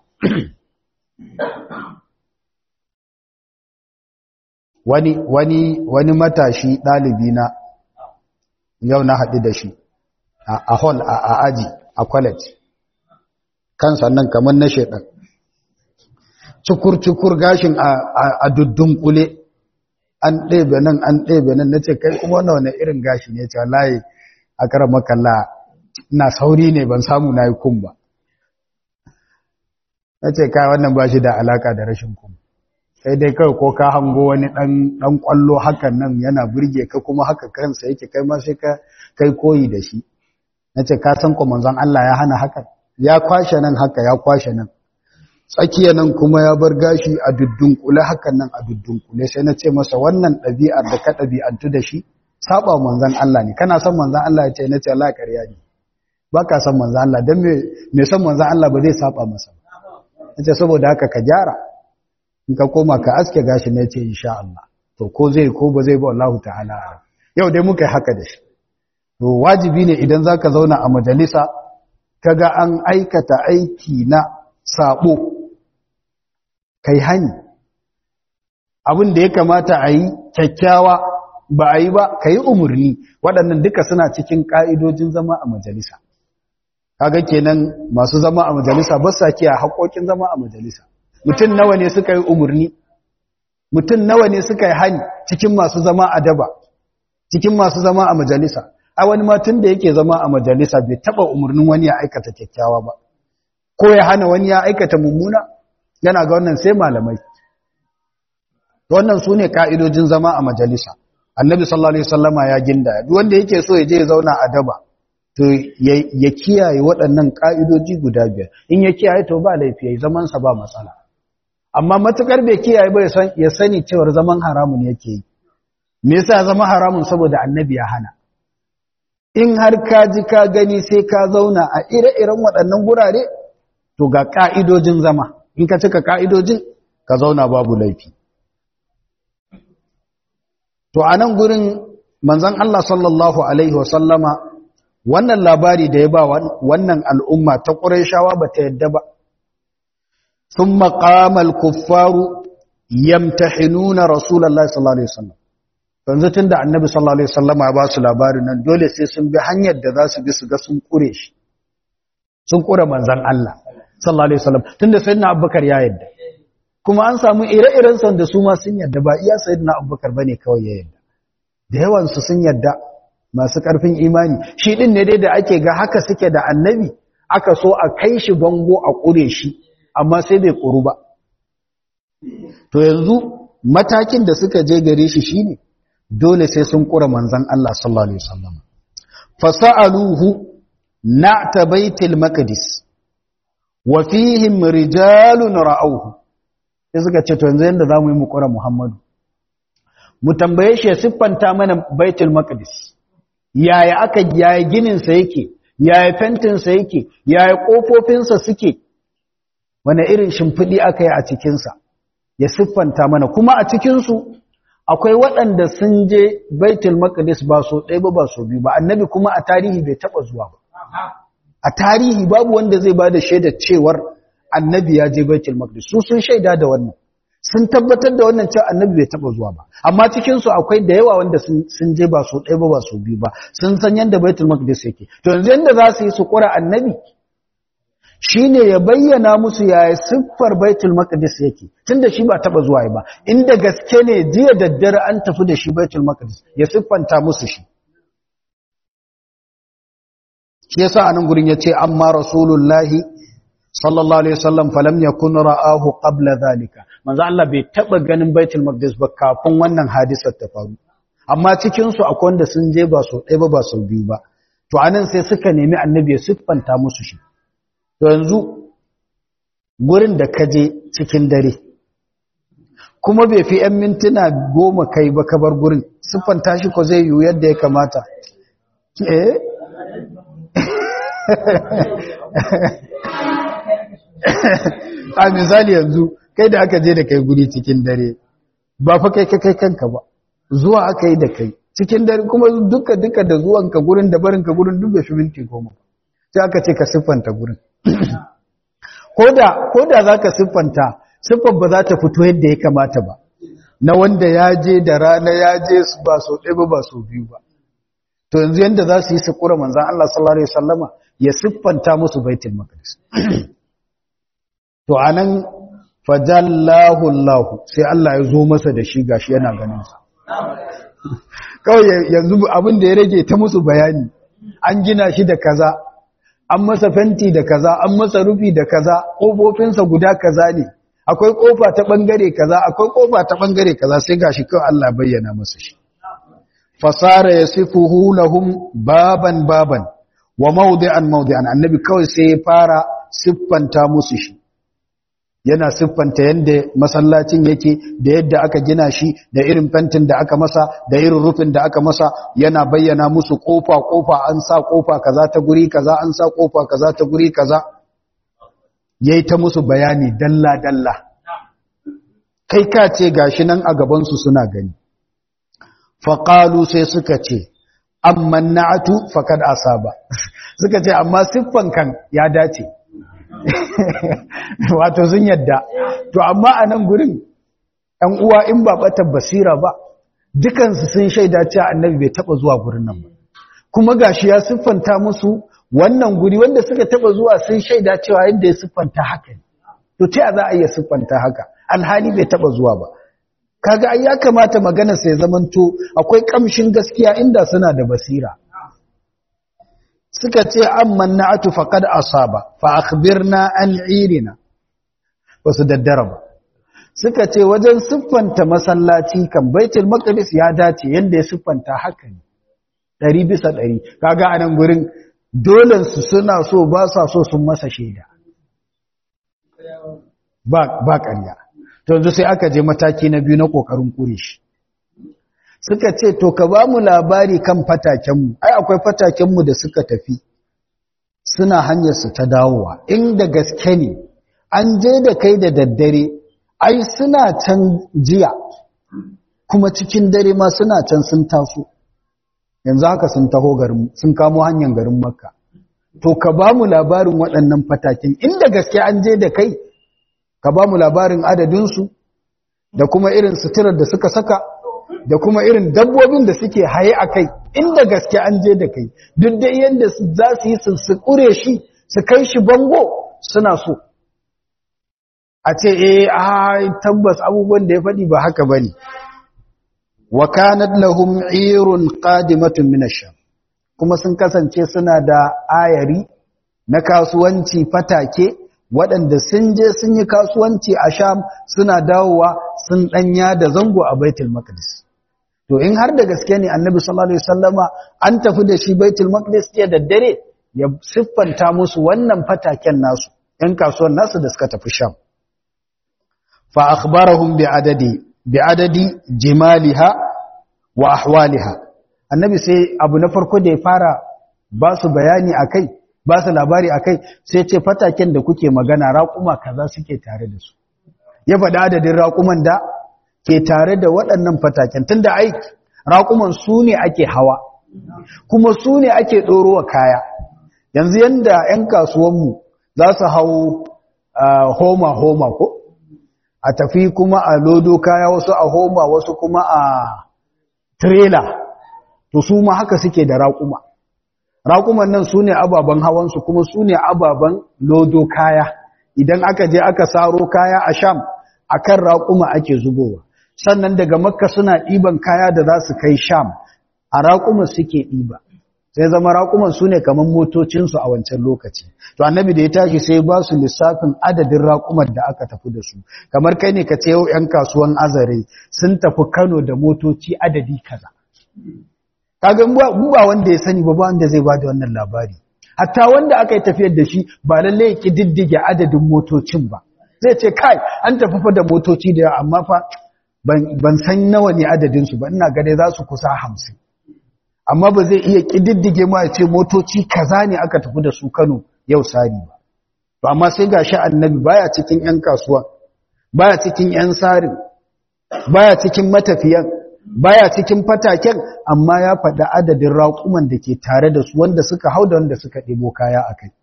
wani wani wani matashi ɗalibi na yau na haɗu da shi a hall a aji a college kan sannan kamar na shaidan cukur-cukur gashin a duddun-kule an ɗebe nan an ɗebe nan na ce kai kuma wani wani irin gashi ne ce layi a kara makalla na sauri ne ban samu na yi kun ba na ce kai wannan ba shi da alaka da rashin kun sai dai kawai ko ka hango wani ɗan ƙwallo hakan nan yana burge ka kuma haka kansa yake kai ma sai ka kai koyi da shi na ce ka san manzon Allah ya hana hakan ya kwashe nan haka ya kwashe nan tsakiya nan kuma ya bar gashi a dudunkule hakan nan a dudunkule sai na ce masa wannan ɗabi'ar da ka ɗabi'antu da shi saba manzon Allah ne kana son manzon Allah ya ce na ce Allah ƙarya ne ba ka son manzon Allah don me son manzon Allah ba zai saba masa na ce saboda haka ka gyara in ka koma ka aske gashi na ce insha Allah to ko zai ko ba zai ba Allah ta'ala yau dai muka yi haka da shi to wajibi ne idan zaka zauna a majalisa kaga an aikata aiki na sabo kai hani abin da ya kamata a yi kyakkyawa ba a yi ba ka yi umarni waɗannan duka suna cikin ƙa'idojin zama a majalisa kaga kenan masu zama a majalisa ba sa kiya haƙoƙin zama a majalisa mutum nawa ne suka yi umarni mutum nawa ne suka yi hani cikin masu zama a daba cikin masu zama a majalisa a wani matun da yake zama a majalisa bai taɓa umarnin wani ya aikata kyakkyawa ba ko ya hana wani ya aikata mummuna yana ga wannan sai malamai wannan su ne ka'idojin zama a majalisa annabi sallallahu alaihi wasallama ya ginda duk wanda yake so ya je ya zauna a daba to ya kiyaye waɗannan ka'idoji guda biyar in ya kiyaye to ba laifi yayi zaman sa ba matsala amma matukar bai kiyaye ba ya sani cewa zaman haramun yake yi me yasa zama haramun saboda annabi ya hana in har ka ji ka gani sai ka zauna a ire-iren waɗannan gurare to ga ka'idojin zama in ka cika ka'idojin ka zauna babu laifi To a nan gurin manzan Allah sallallahu Alaihi wasallama wannan labari da ya ba wannan al'umma ta ƙuraishawa ba ta yadda ba. Sun maƙamal kuffaru yamtahinuna Rasulallah sallallahu Alaihi wasallam. Yanzu tun da annabi sallallahu Alaihi wasallama ba su labarin nan dole sai sun bi hanyar da za su bi su ga sun ƙure shi. Sun ƙure manzan Allah sallallahu Alaihi wasallam tun da sayyidina Abubakar ya yadda. kuma an samu ire-iren son da su ma sun yadda ba iya sayyidina abubakar bane kawai ya yadda da yawan su sun yadda masu karfin imani shi din ne dai da ake ga haka suke da annabi aka so a kai shi bango a kure shi amma sai bai kuru ba to yanzu matakin da suka je gare shi shine dole sai sun kura manzon Allah sallallahu alaihi wasallam fasaluhu na'ta baitil maqdis wa fihim rijalun ra'awhu sai suka ce to yanzu yanda za mu yi mukura Muhammadu mu tambaye shi ya siffanta mana baitul maqdis yaya aka yaya ginin sa yake yaya fentin sa yake yaya kofofin sa suke wani irin shimfidi aka yi a cikin sa ya siffanta mana kuma a cikin su akwai waɗanda sun je baitul maqdis ba so ɗaya ba ba so biyu ba annabi kuma a tarihi bai taba zuwa ba a tarihi babu wanda zai bada shaidar cewar annabi ya je baitul maqdis su sun shaida da wannan sun tabbatar da wannan cewa annabi bai taba zuwa ba amma cikin su akwai da yawa wanda sun je ba su ɗaya ba ba su biyu ba sun san yanda baitul maqdis yake to yanzu yanda za su yi su kura annabi shine ya bayyana musu yaya siffar baitul maqdis yake tunda shi ba taba zuwa ba inda gaske ne jiya daddare an tafi da shi baitul maqdis ya siffanta musu shi shi yasa anan gurin yace amma rasulullahi sallallahu alaihi wasallam falam yakun ra'ahu qabla zalika manzo Allah bai taba ganin baitul maqdis ba kafin wannan hadisar ta faru amma cikin su akwai wanda sun je ba so ɗaya ba ba so biyu ba to anan sai suka nemi annabi ya siffanta musu shi to yanzu gurin da ka je cikin dare kuma bai fi 'yan mintuna goma kai ba ka bar gurin siffanta shi ko zai yiwu yadda ya kamata eh a misali yanzu kai da aka je da kai guri cikin dare ba fa kai kai kanka ba zuwa aka yi da kai cikin dare kuma duka duka da zuwanka gurin da barinka gurin duk da shi minti goma sai aka ce ka siffanta gurin ko da za ka siffanta siffar ba za ta fito yadda ya kamata ba na wanda ya je da rana ya je ba so ɗaya ba ba so biyu ba to yanzu yadda za su yi su kura manzan Allah sallallahu Alaihi wasallama ya siffanta musu baitul maqdis to anan fajallahu Allah sai Allah ya zo masa da shi gashi yana ganin sa kawai yanzu abin da ya rage ta musu bayani an gina shi da kaza an masa fenti da kaza an masa rufi da kaza kofofinsa guda kaza ne akwai kofa ta bangare kaza akwai kofa ta bangare kaza sai gashi kawai Allah bayyana masa shi fasara yasifuhu lahum baban baban wa mawdi'an mawdi'an annabi kawai sai ya fara siffanta musu shi yana siffanta yadda masallacin yake da yadda aka gina shi da irin fentin da aka masa da irin rufin da aka masa yana bayyana musu kofa kofa an sa kofa kaza ta guri kaza an sa kofa kaza ta guri kaza yayi ta musu bayani dalla dalla kai ka ce gashi nan a gaban su suna gani faqalu sai suka ce amma na'atu faqad asaba suka ce amma siffan kan ya dace wato sun yadda to amma a nan gurin ɗan uwa in ba ɓatar basira ba dukansu sun shaida cewa annabi bai taɓa zuwa gurin nan ba kuma gashi ya siffanta musu wannan guri wanda suka taɓa zuwa sun shaida cewa yadda ya siffanta haka ne to ta za a iya siffanta haka alhali bai taɓa zuwa ba kaga ai ya kamata magana sai zamanto akwai kamshin gaskiya inda suna da basira suka ce amman na'atu faqad asaba fa akhbirna an irina wasu daddara ba suka ce wajen siffanta masallaci kan baitul maqdis ya dace yanda ya siffanta haka ne ɗari bisa ɗari kaga anan gurin dolen su suna so ba sa so sun masa shaida ba ba ƙarya to yanzu sai aka je mataki na biyu na kokarin kure shi suka ce to ka ba mu labari kan fatakenmu ai akwai fatakenmu da suka tafi suna hanyarsu ta dawowa inda gaske ne an je da kai da daddare ai suna can jiya kuma cikin dare ma suna can sun taso yanzu haka sun taho garin sun kamo hanyar garin makka to ka ba mu labarin waɗannan fataken inda gaske an je da kai ka ba mu labarin adadinsu da kuma irin suturar da suka saka da kuma irin dabbobin da suke haye a kai inda gaske an je da kai duk da yadda za su yi su kure shi su kai shi bango suna so a ce eh a tabbas abubuwan da ya faɗi ba haka ba ne wa kanat lahum irun qadimatun min ash-sham kuma sun kasance suna da ayari na kasuwanci fatake waɗanda sun je sun yi kasuwanci a sham suna dawowa sun ɗanya da zango a baitul maqdis to in har da gaske ne annabi sallallahu alaihi wasallama an tafi da shi baitul maqdis ya daddare ya siffanta musu wannan fataken nasu ɗan kasuwan nasu da suka tafi sham fa akhbarahum bi adadi bi adadi jimaliha wa ahwaliha annabi sai abu na farko da ya fara ba su bayani akai ba su labari akai sai ce fataken da kuke magana raƙuma kaza suke tare da su ya faɗi adadin raƙuman da ke tare da waɗannan fataken tunda ai raƙuman su ne ake hawa kuma su ne ake ɗorowa kaya yanzu yanda 'yan kasuwanmu za su hau homa homa ko a tafi kuma a lodo kaya wasu a homa wasu kuma a trailer to su ma haka suke da raƙuma raƙuman nan su ne ababen hawansu kuma su ne ababen lodo kaya idan aka je aka saro kaya a sham a kan raƙuma ake zubowa sannan daga makka suna ɗiban kaya da za su kai sham a raƙuma suke ɗiba sai zama raƙuman su ne kamar motocinsu a wancan lokaci to annabi da ya tashi sai ba su lissafin adadin raƙuman da aka tafi da su kamar kai ne ka ce yau 'yan kasuwan azare sun tafi kano da motoci adadi kaza kaga mu ba wanda ya sani ba ba wanda zai bada wannan labari hatta wanda aka yi tafiyar da shi ba lalle ya kididdige adadin motocin ba zai ce kai an tafi fa da motoci da yawa amma fa ban san nawa ne adadin su ba ina ga dai za su kusa hamsin amma ba zai iya kididdige ma ya ce motoci kaza ne aka tafi da su Kano yau sari ba to amma sai gashi annabi baya cikin yan kasuwa baya cikin yan sarin baya cikin matafiyan baya cikin fataken amma ya faɗi adadin raƙuman da ke tare da su wanda suka hau da wanda suka ɗebo kaya a kai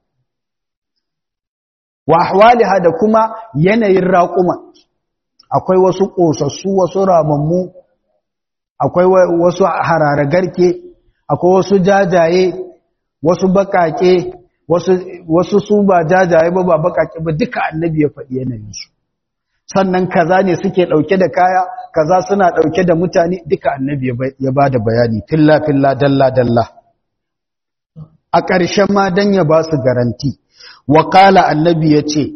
wa ahwaliha da kuma yanayin raƙuman akwai wasu ƙosassu wasu ramammu akwai wasu hararagarke akwai wasu jajaye wasu baƙaƙe wasu su ba jajaye ba ba baƙaƙe ba duka annabi ya faɗi yanayinsu sannan kaza ne suke ɗauke da kaya kaza suna ɗauke da mutane duka annabi ya ba da bayani filla filla dalla dalla a ƙarshen ma dan ya ba su garanti wakala annabi ya ce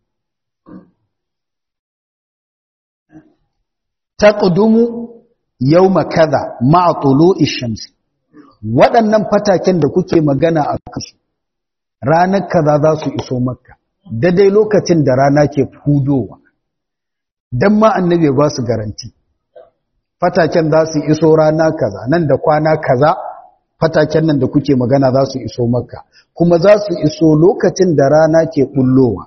taqdumu yawma kaza ma'a tulu'i shamsi waɗannan fataken da kuke magana a kasu ranar kaza za su iso makka daidai lokacin da rana ke hudowa don ma annabi ba su garanti fataken za su iso rana kaza nan da kwana kaza fataken nan da kuke magana za su iso makka kuma za su iso lokacin da rana ke bullowa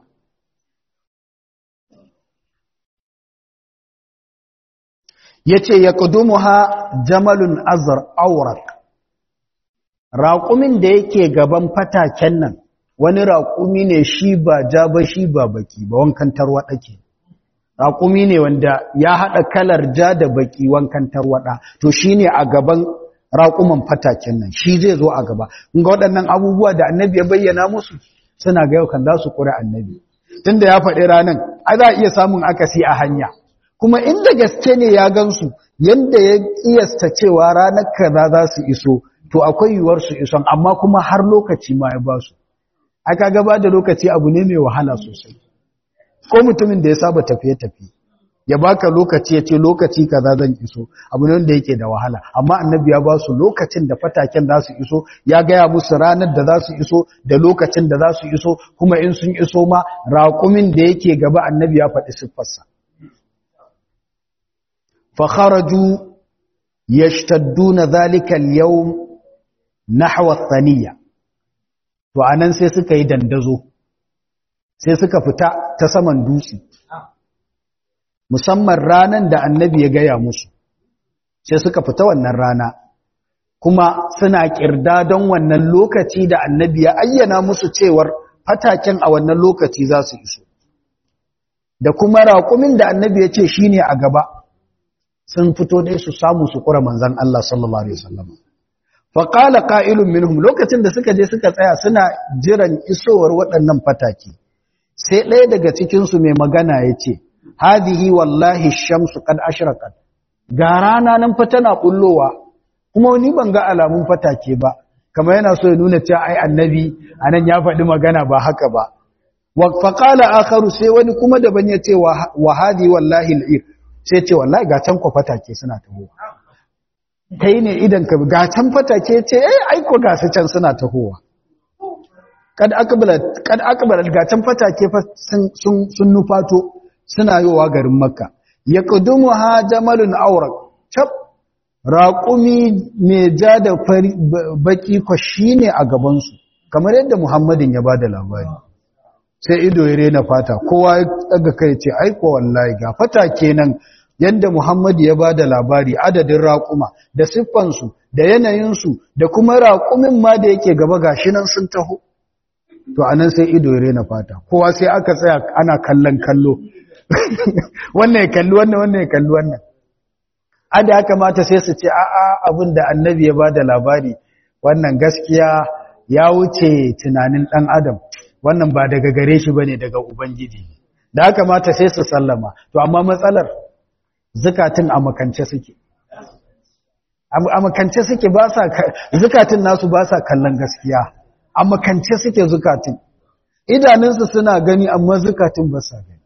ya ce ya ha jamalun azar aurak raƙumin da yake gaban fataken nan wani raƙumi ne shi ba ja ba shi ba baki ba wankan tarwaɗa ke raƙumi ne wanda ya haɗa kalar ja da baki wankan tarwaɗa to shi ne a gaban raƙuman fataken nan shi zai zo a gaba ga waɗannan abubuwa da annabi ya bayyana musu suna ga yau kan za su ƙura annabi tunda ya faɗi ranar a za a iya samun akasi a hanya kuma inda gaske ne ya gansu yadda ya ƙiyasta cewa ranar kaza za su iso to akwai yiwuwar su ison amma kuma har lokaci ma ya ba su aka gaba da lokaci abu ne mai wahala sosai ko mutumin da ya saba tafiye-tafiye ya baka lokaci ya ce lokaci kaza zan iso abu ne wanda yake da wahala amma annabi ya ba su lokacin da fataken za su iso ya gaya musu ranar da za su iso da lokacin da za su iso kuma in sun iso ma raƙumin da yake gaba annabi ya faɗi siffarsa fa kharaju yashtadduna dhalika al-yawm nahwa ath-thaniya to anan sai suka yi dandazo sai suka fita ta saman dutse musamman ranan da annabi ya gaya musu sai suka fita wannan rana kuma suna kirda don wannan lokaci da annabi ya ayyana musu cewar fataken a wannan lokaci za su iso da kuma raƙumin da annabi ya ce shi ne a gaba sun fito dai su samu su kura manzan Allah sallallahu Alaihi wasallam faƙala ƙa'ilun minhum lokacin da suka je suka tsaya suna jiran isowar waɗannan fataki sai ɗaya daga cikinsu mai magana ya ce hadihi wallahi shamsu kad ashraqat ga rana nan fa tana bullowa kuma ni ban ga alamun fatake ba kamar yana so ya nuna cewa ai annabi anan ya faɗi magana ba haka ba wa faqala akharu sai wani kuma daban ya ce wa hadi wallahi al'ir sai ce wallahi ga can ko fatake suna tahowa kai ne idan ka ga can fatake ce eh ai ko ga su can suna tahowa kad akbalat kad akbalat ga can fatake fa sun sun nufato suna yowa garin makka ya ƙudumu ha jamalun aurak cap raƙumi mai ja da baƙi kwa shi ne a gabansu kamar yadda muhammadin ya ba da labari sai ido ya rena fata kowa ya tsaga kai ce aiko wallahi ga fata kenan yadda muhammadu ya ba da labari adadin raƙuma da siffansu da yanayinsu da kuma raƙumin ma da yake gaba gashi nan sun taho to anan sai ido ya rena fata kowa sai aka tsaya ana kallon kallo wannan ya kalli wannan wannan ya kalli wannan ada ya kamata sai su ce a'a abin da annabi ya bada labari wannan gaskiya ya wuce tunanin dan adam wannan ba daga gare shi bane daga ubangiji da haka mata sai su sallama to amma matsalar zakatun a makance suke a makance suke ba sa zakatun nasu ba sa kallon gaskiya a makance suke zakatun idanunsu suna gani amma zakatun ba sa gani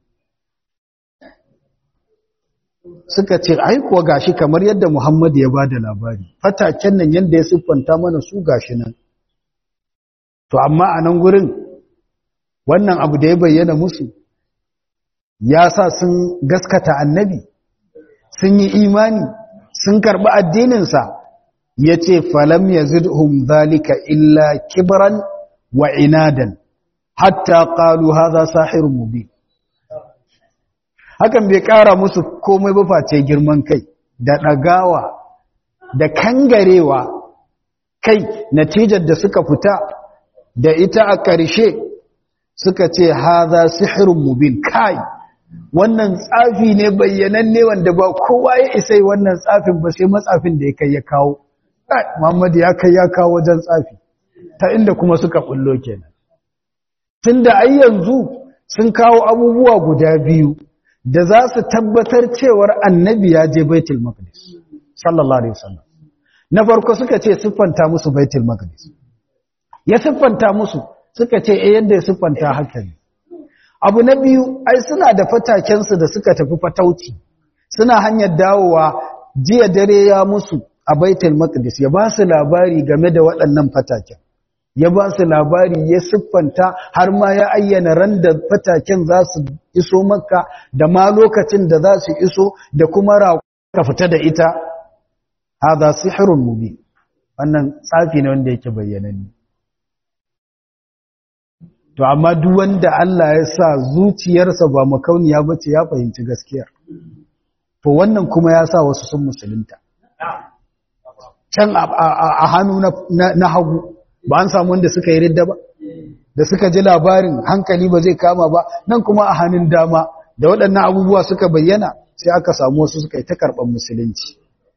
suka ce ai kuwa gashi kamar yadda Muhammad ya bada labari fataken nan yanda ya siffanta mana su gashi nan to amma a nan gurin wannan abu da ya bayyana musu ya sa sun gaskata annabi sun yi imani sun karɓi addininsa ya ce falam ya zidhum zalika illa kibran wa inadan hatta qalu hadha sahirun mubin hakan bai ƙara musu komai ba face girman kai da ɗagawa da kangarewa kai natijar da suka fita da ita a ƙarshe suka ce haza sihirun mubin kai wannan tsafi ne bayyananne wanda ba kowa ya isa wannan tsafin ba sai matsafin da ya kai ya kawo Muhammadu ya kai ya kawo wajen tsafi ta inda kuma suka bullo kenan tunda ai yanzu sun kawo abubuwa guda biyu da za su tabbatar cewar annabi ya je baitul maqdis sallallahu alaihi wasallam na farko suka ce siffanta musu baitul maqdis ya siffanta musu suka ce eh yadda ya siffanta haka ne abu na biyu ai suna da fatakensu da suka tafi fatauci suna hanyar dawowa jiya dare ya musu a baitul maqdis ya ba su labari game da waɗannan fataken ya ba su labari ya siffanta har ma ya ayyana ran da fataken za su iso makka da ma lokacin da za su iso da kuma ka fita da ita haza sihrun mubin wannan tsafi ne wanda yake bayyananne to amma duk wanda Allah ya sa zuciyarsa ba makauniya bace ya fahimci gaskiya to wannan kuma ya sa wasu sun musulunta can a hannu na hagu ba an samu wanda suka yi ridda ba da suka ji labarin hankali ba zai kama ba nan kuma a hannun dama da waɗannan abubuwa suka bayyana sai aka samu wasu suka yi ta karɓar musulunci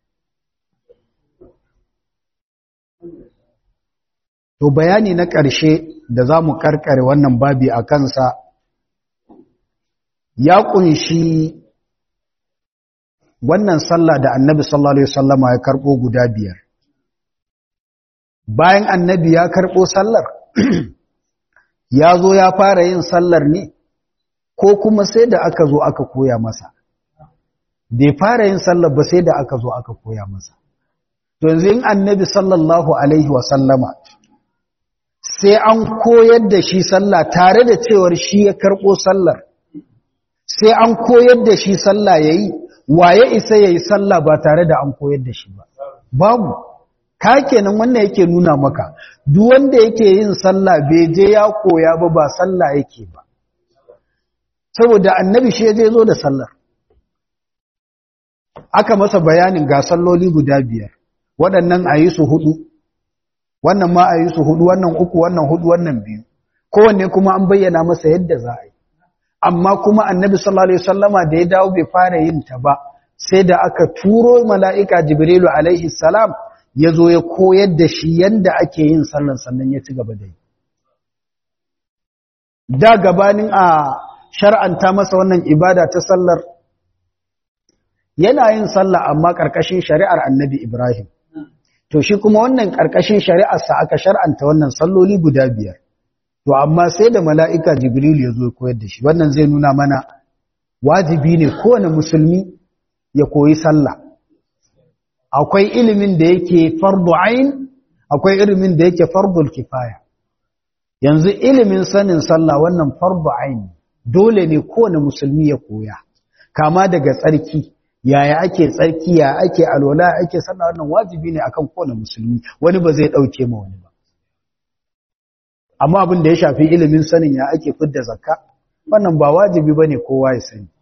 to bayani na ƙarshe da za mu karkare wannan babi a kansa ya ƙunshi wannan sallah da annabi sallallahu alaihi wasallama ya karɓo guda biyar bayan annabi ya karɓo sallar ya zo ya fara yin sallar ne ko kuma sai da aka zo aka koya masa bai fara yin sallar ba sai da aka zo aka koya masa to yanzu in annabi sallallahu alaihi wasallama sai an koyar da shi sallah tare da cewar shi ya karɓo sallar sai an koyar da shi sallah yayi waye isa yayi sallah ba tare da an koyar da shi ba babu ka kenan wannan yake nuna maka duk wanda yake yin sallah bai je ya koya ba ba sallah yake ba saboda annabi shi ya je zo da sallar aka masa bayanin ga salloli guda biyar waɗannan a yi su hudu wannan ma a yi su hudu wannan uku wannan hudu wannan biyu kowanne kuma an bayyana masa yadda za a yi amma kuma annabi sallallahu alaihi wasallama da ya dawo bai fara yin ta ba sai da aka turo mala'ika jibrilu alaihi salam ya zo ya koyar da shi yanda ake yin sallar sannan ya ci gaba da yi da gabanin a shar'anta masa wannan ibada ta sallar yana yin sallah amma ƙarƙashin shari'ar annabi ibrahim to shi kuma wannan ƙarƙashin shari'arsa aka shar'anta wannan salloli guda biyar to amma sai da mala'ika jibril ya zo koyar da shi wannan zai nuna mana wajibi ne kowane musulmi ya koyi sallah akwai ilimin da yake fardu ain akwai ilimin da yake fardul kifaya yanzu ilimin sanin sallah wannan fardu ain dole ne kowane musulmi ya koya kama daga tsarki yaya ake tsarki ya ake alwala ake sallah wannan wajibi ne akan kowane musulmi wani ba zai dauke ma wani ba amma abin da ya shafi ilimin sanin ya ake fidda zakka wannan ba wajibi bane kowa ya sani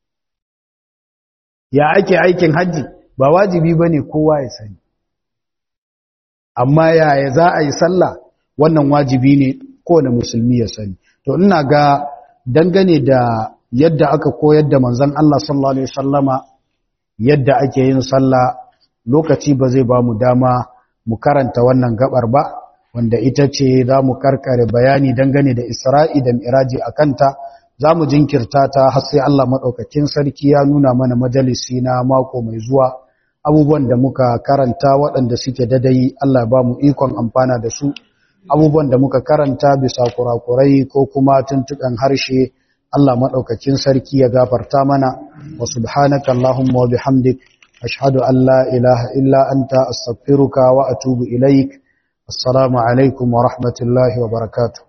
ya ake aikin haji ba wajibi bane kowa ya sani amma yaya za a yi sallah wannan wajibi ne kowane musulmi ya sani to ina ga dangane da yadda aka koyar da manzon Allah sallallahu alaihi wasallama yadda ake yin sallah lokaci ba zai ba mu dama mu karanta wannan gabar ba wanda ita ce za mu karkare bayani dangane da isra'i da miraji a kanta za mu jinkirta ta har sai Allah maɗaukakin sarki ya nuna mana majalisi na mako mai zuwa abubuwan da muka karanta waɗanda suke dadai Allah ba mu ikon amfana da su abubuwan da muka karanta bisa kurakurai ko kuma tuntuɓen harshe Allah maɗaukakin sarki ya gafarta mana wa subhanaka Allahumma wa bihamdik ashhadu an la ilaha illa anta astaghfiruka wa atubu ilaik assalamu alaikum wa rahmatullahi wa barakatuh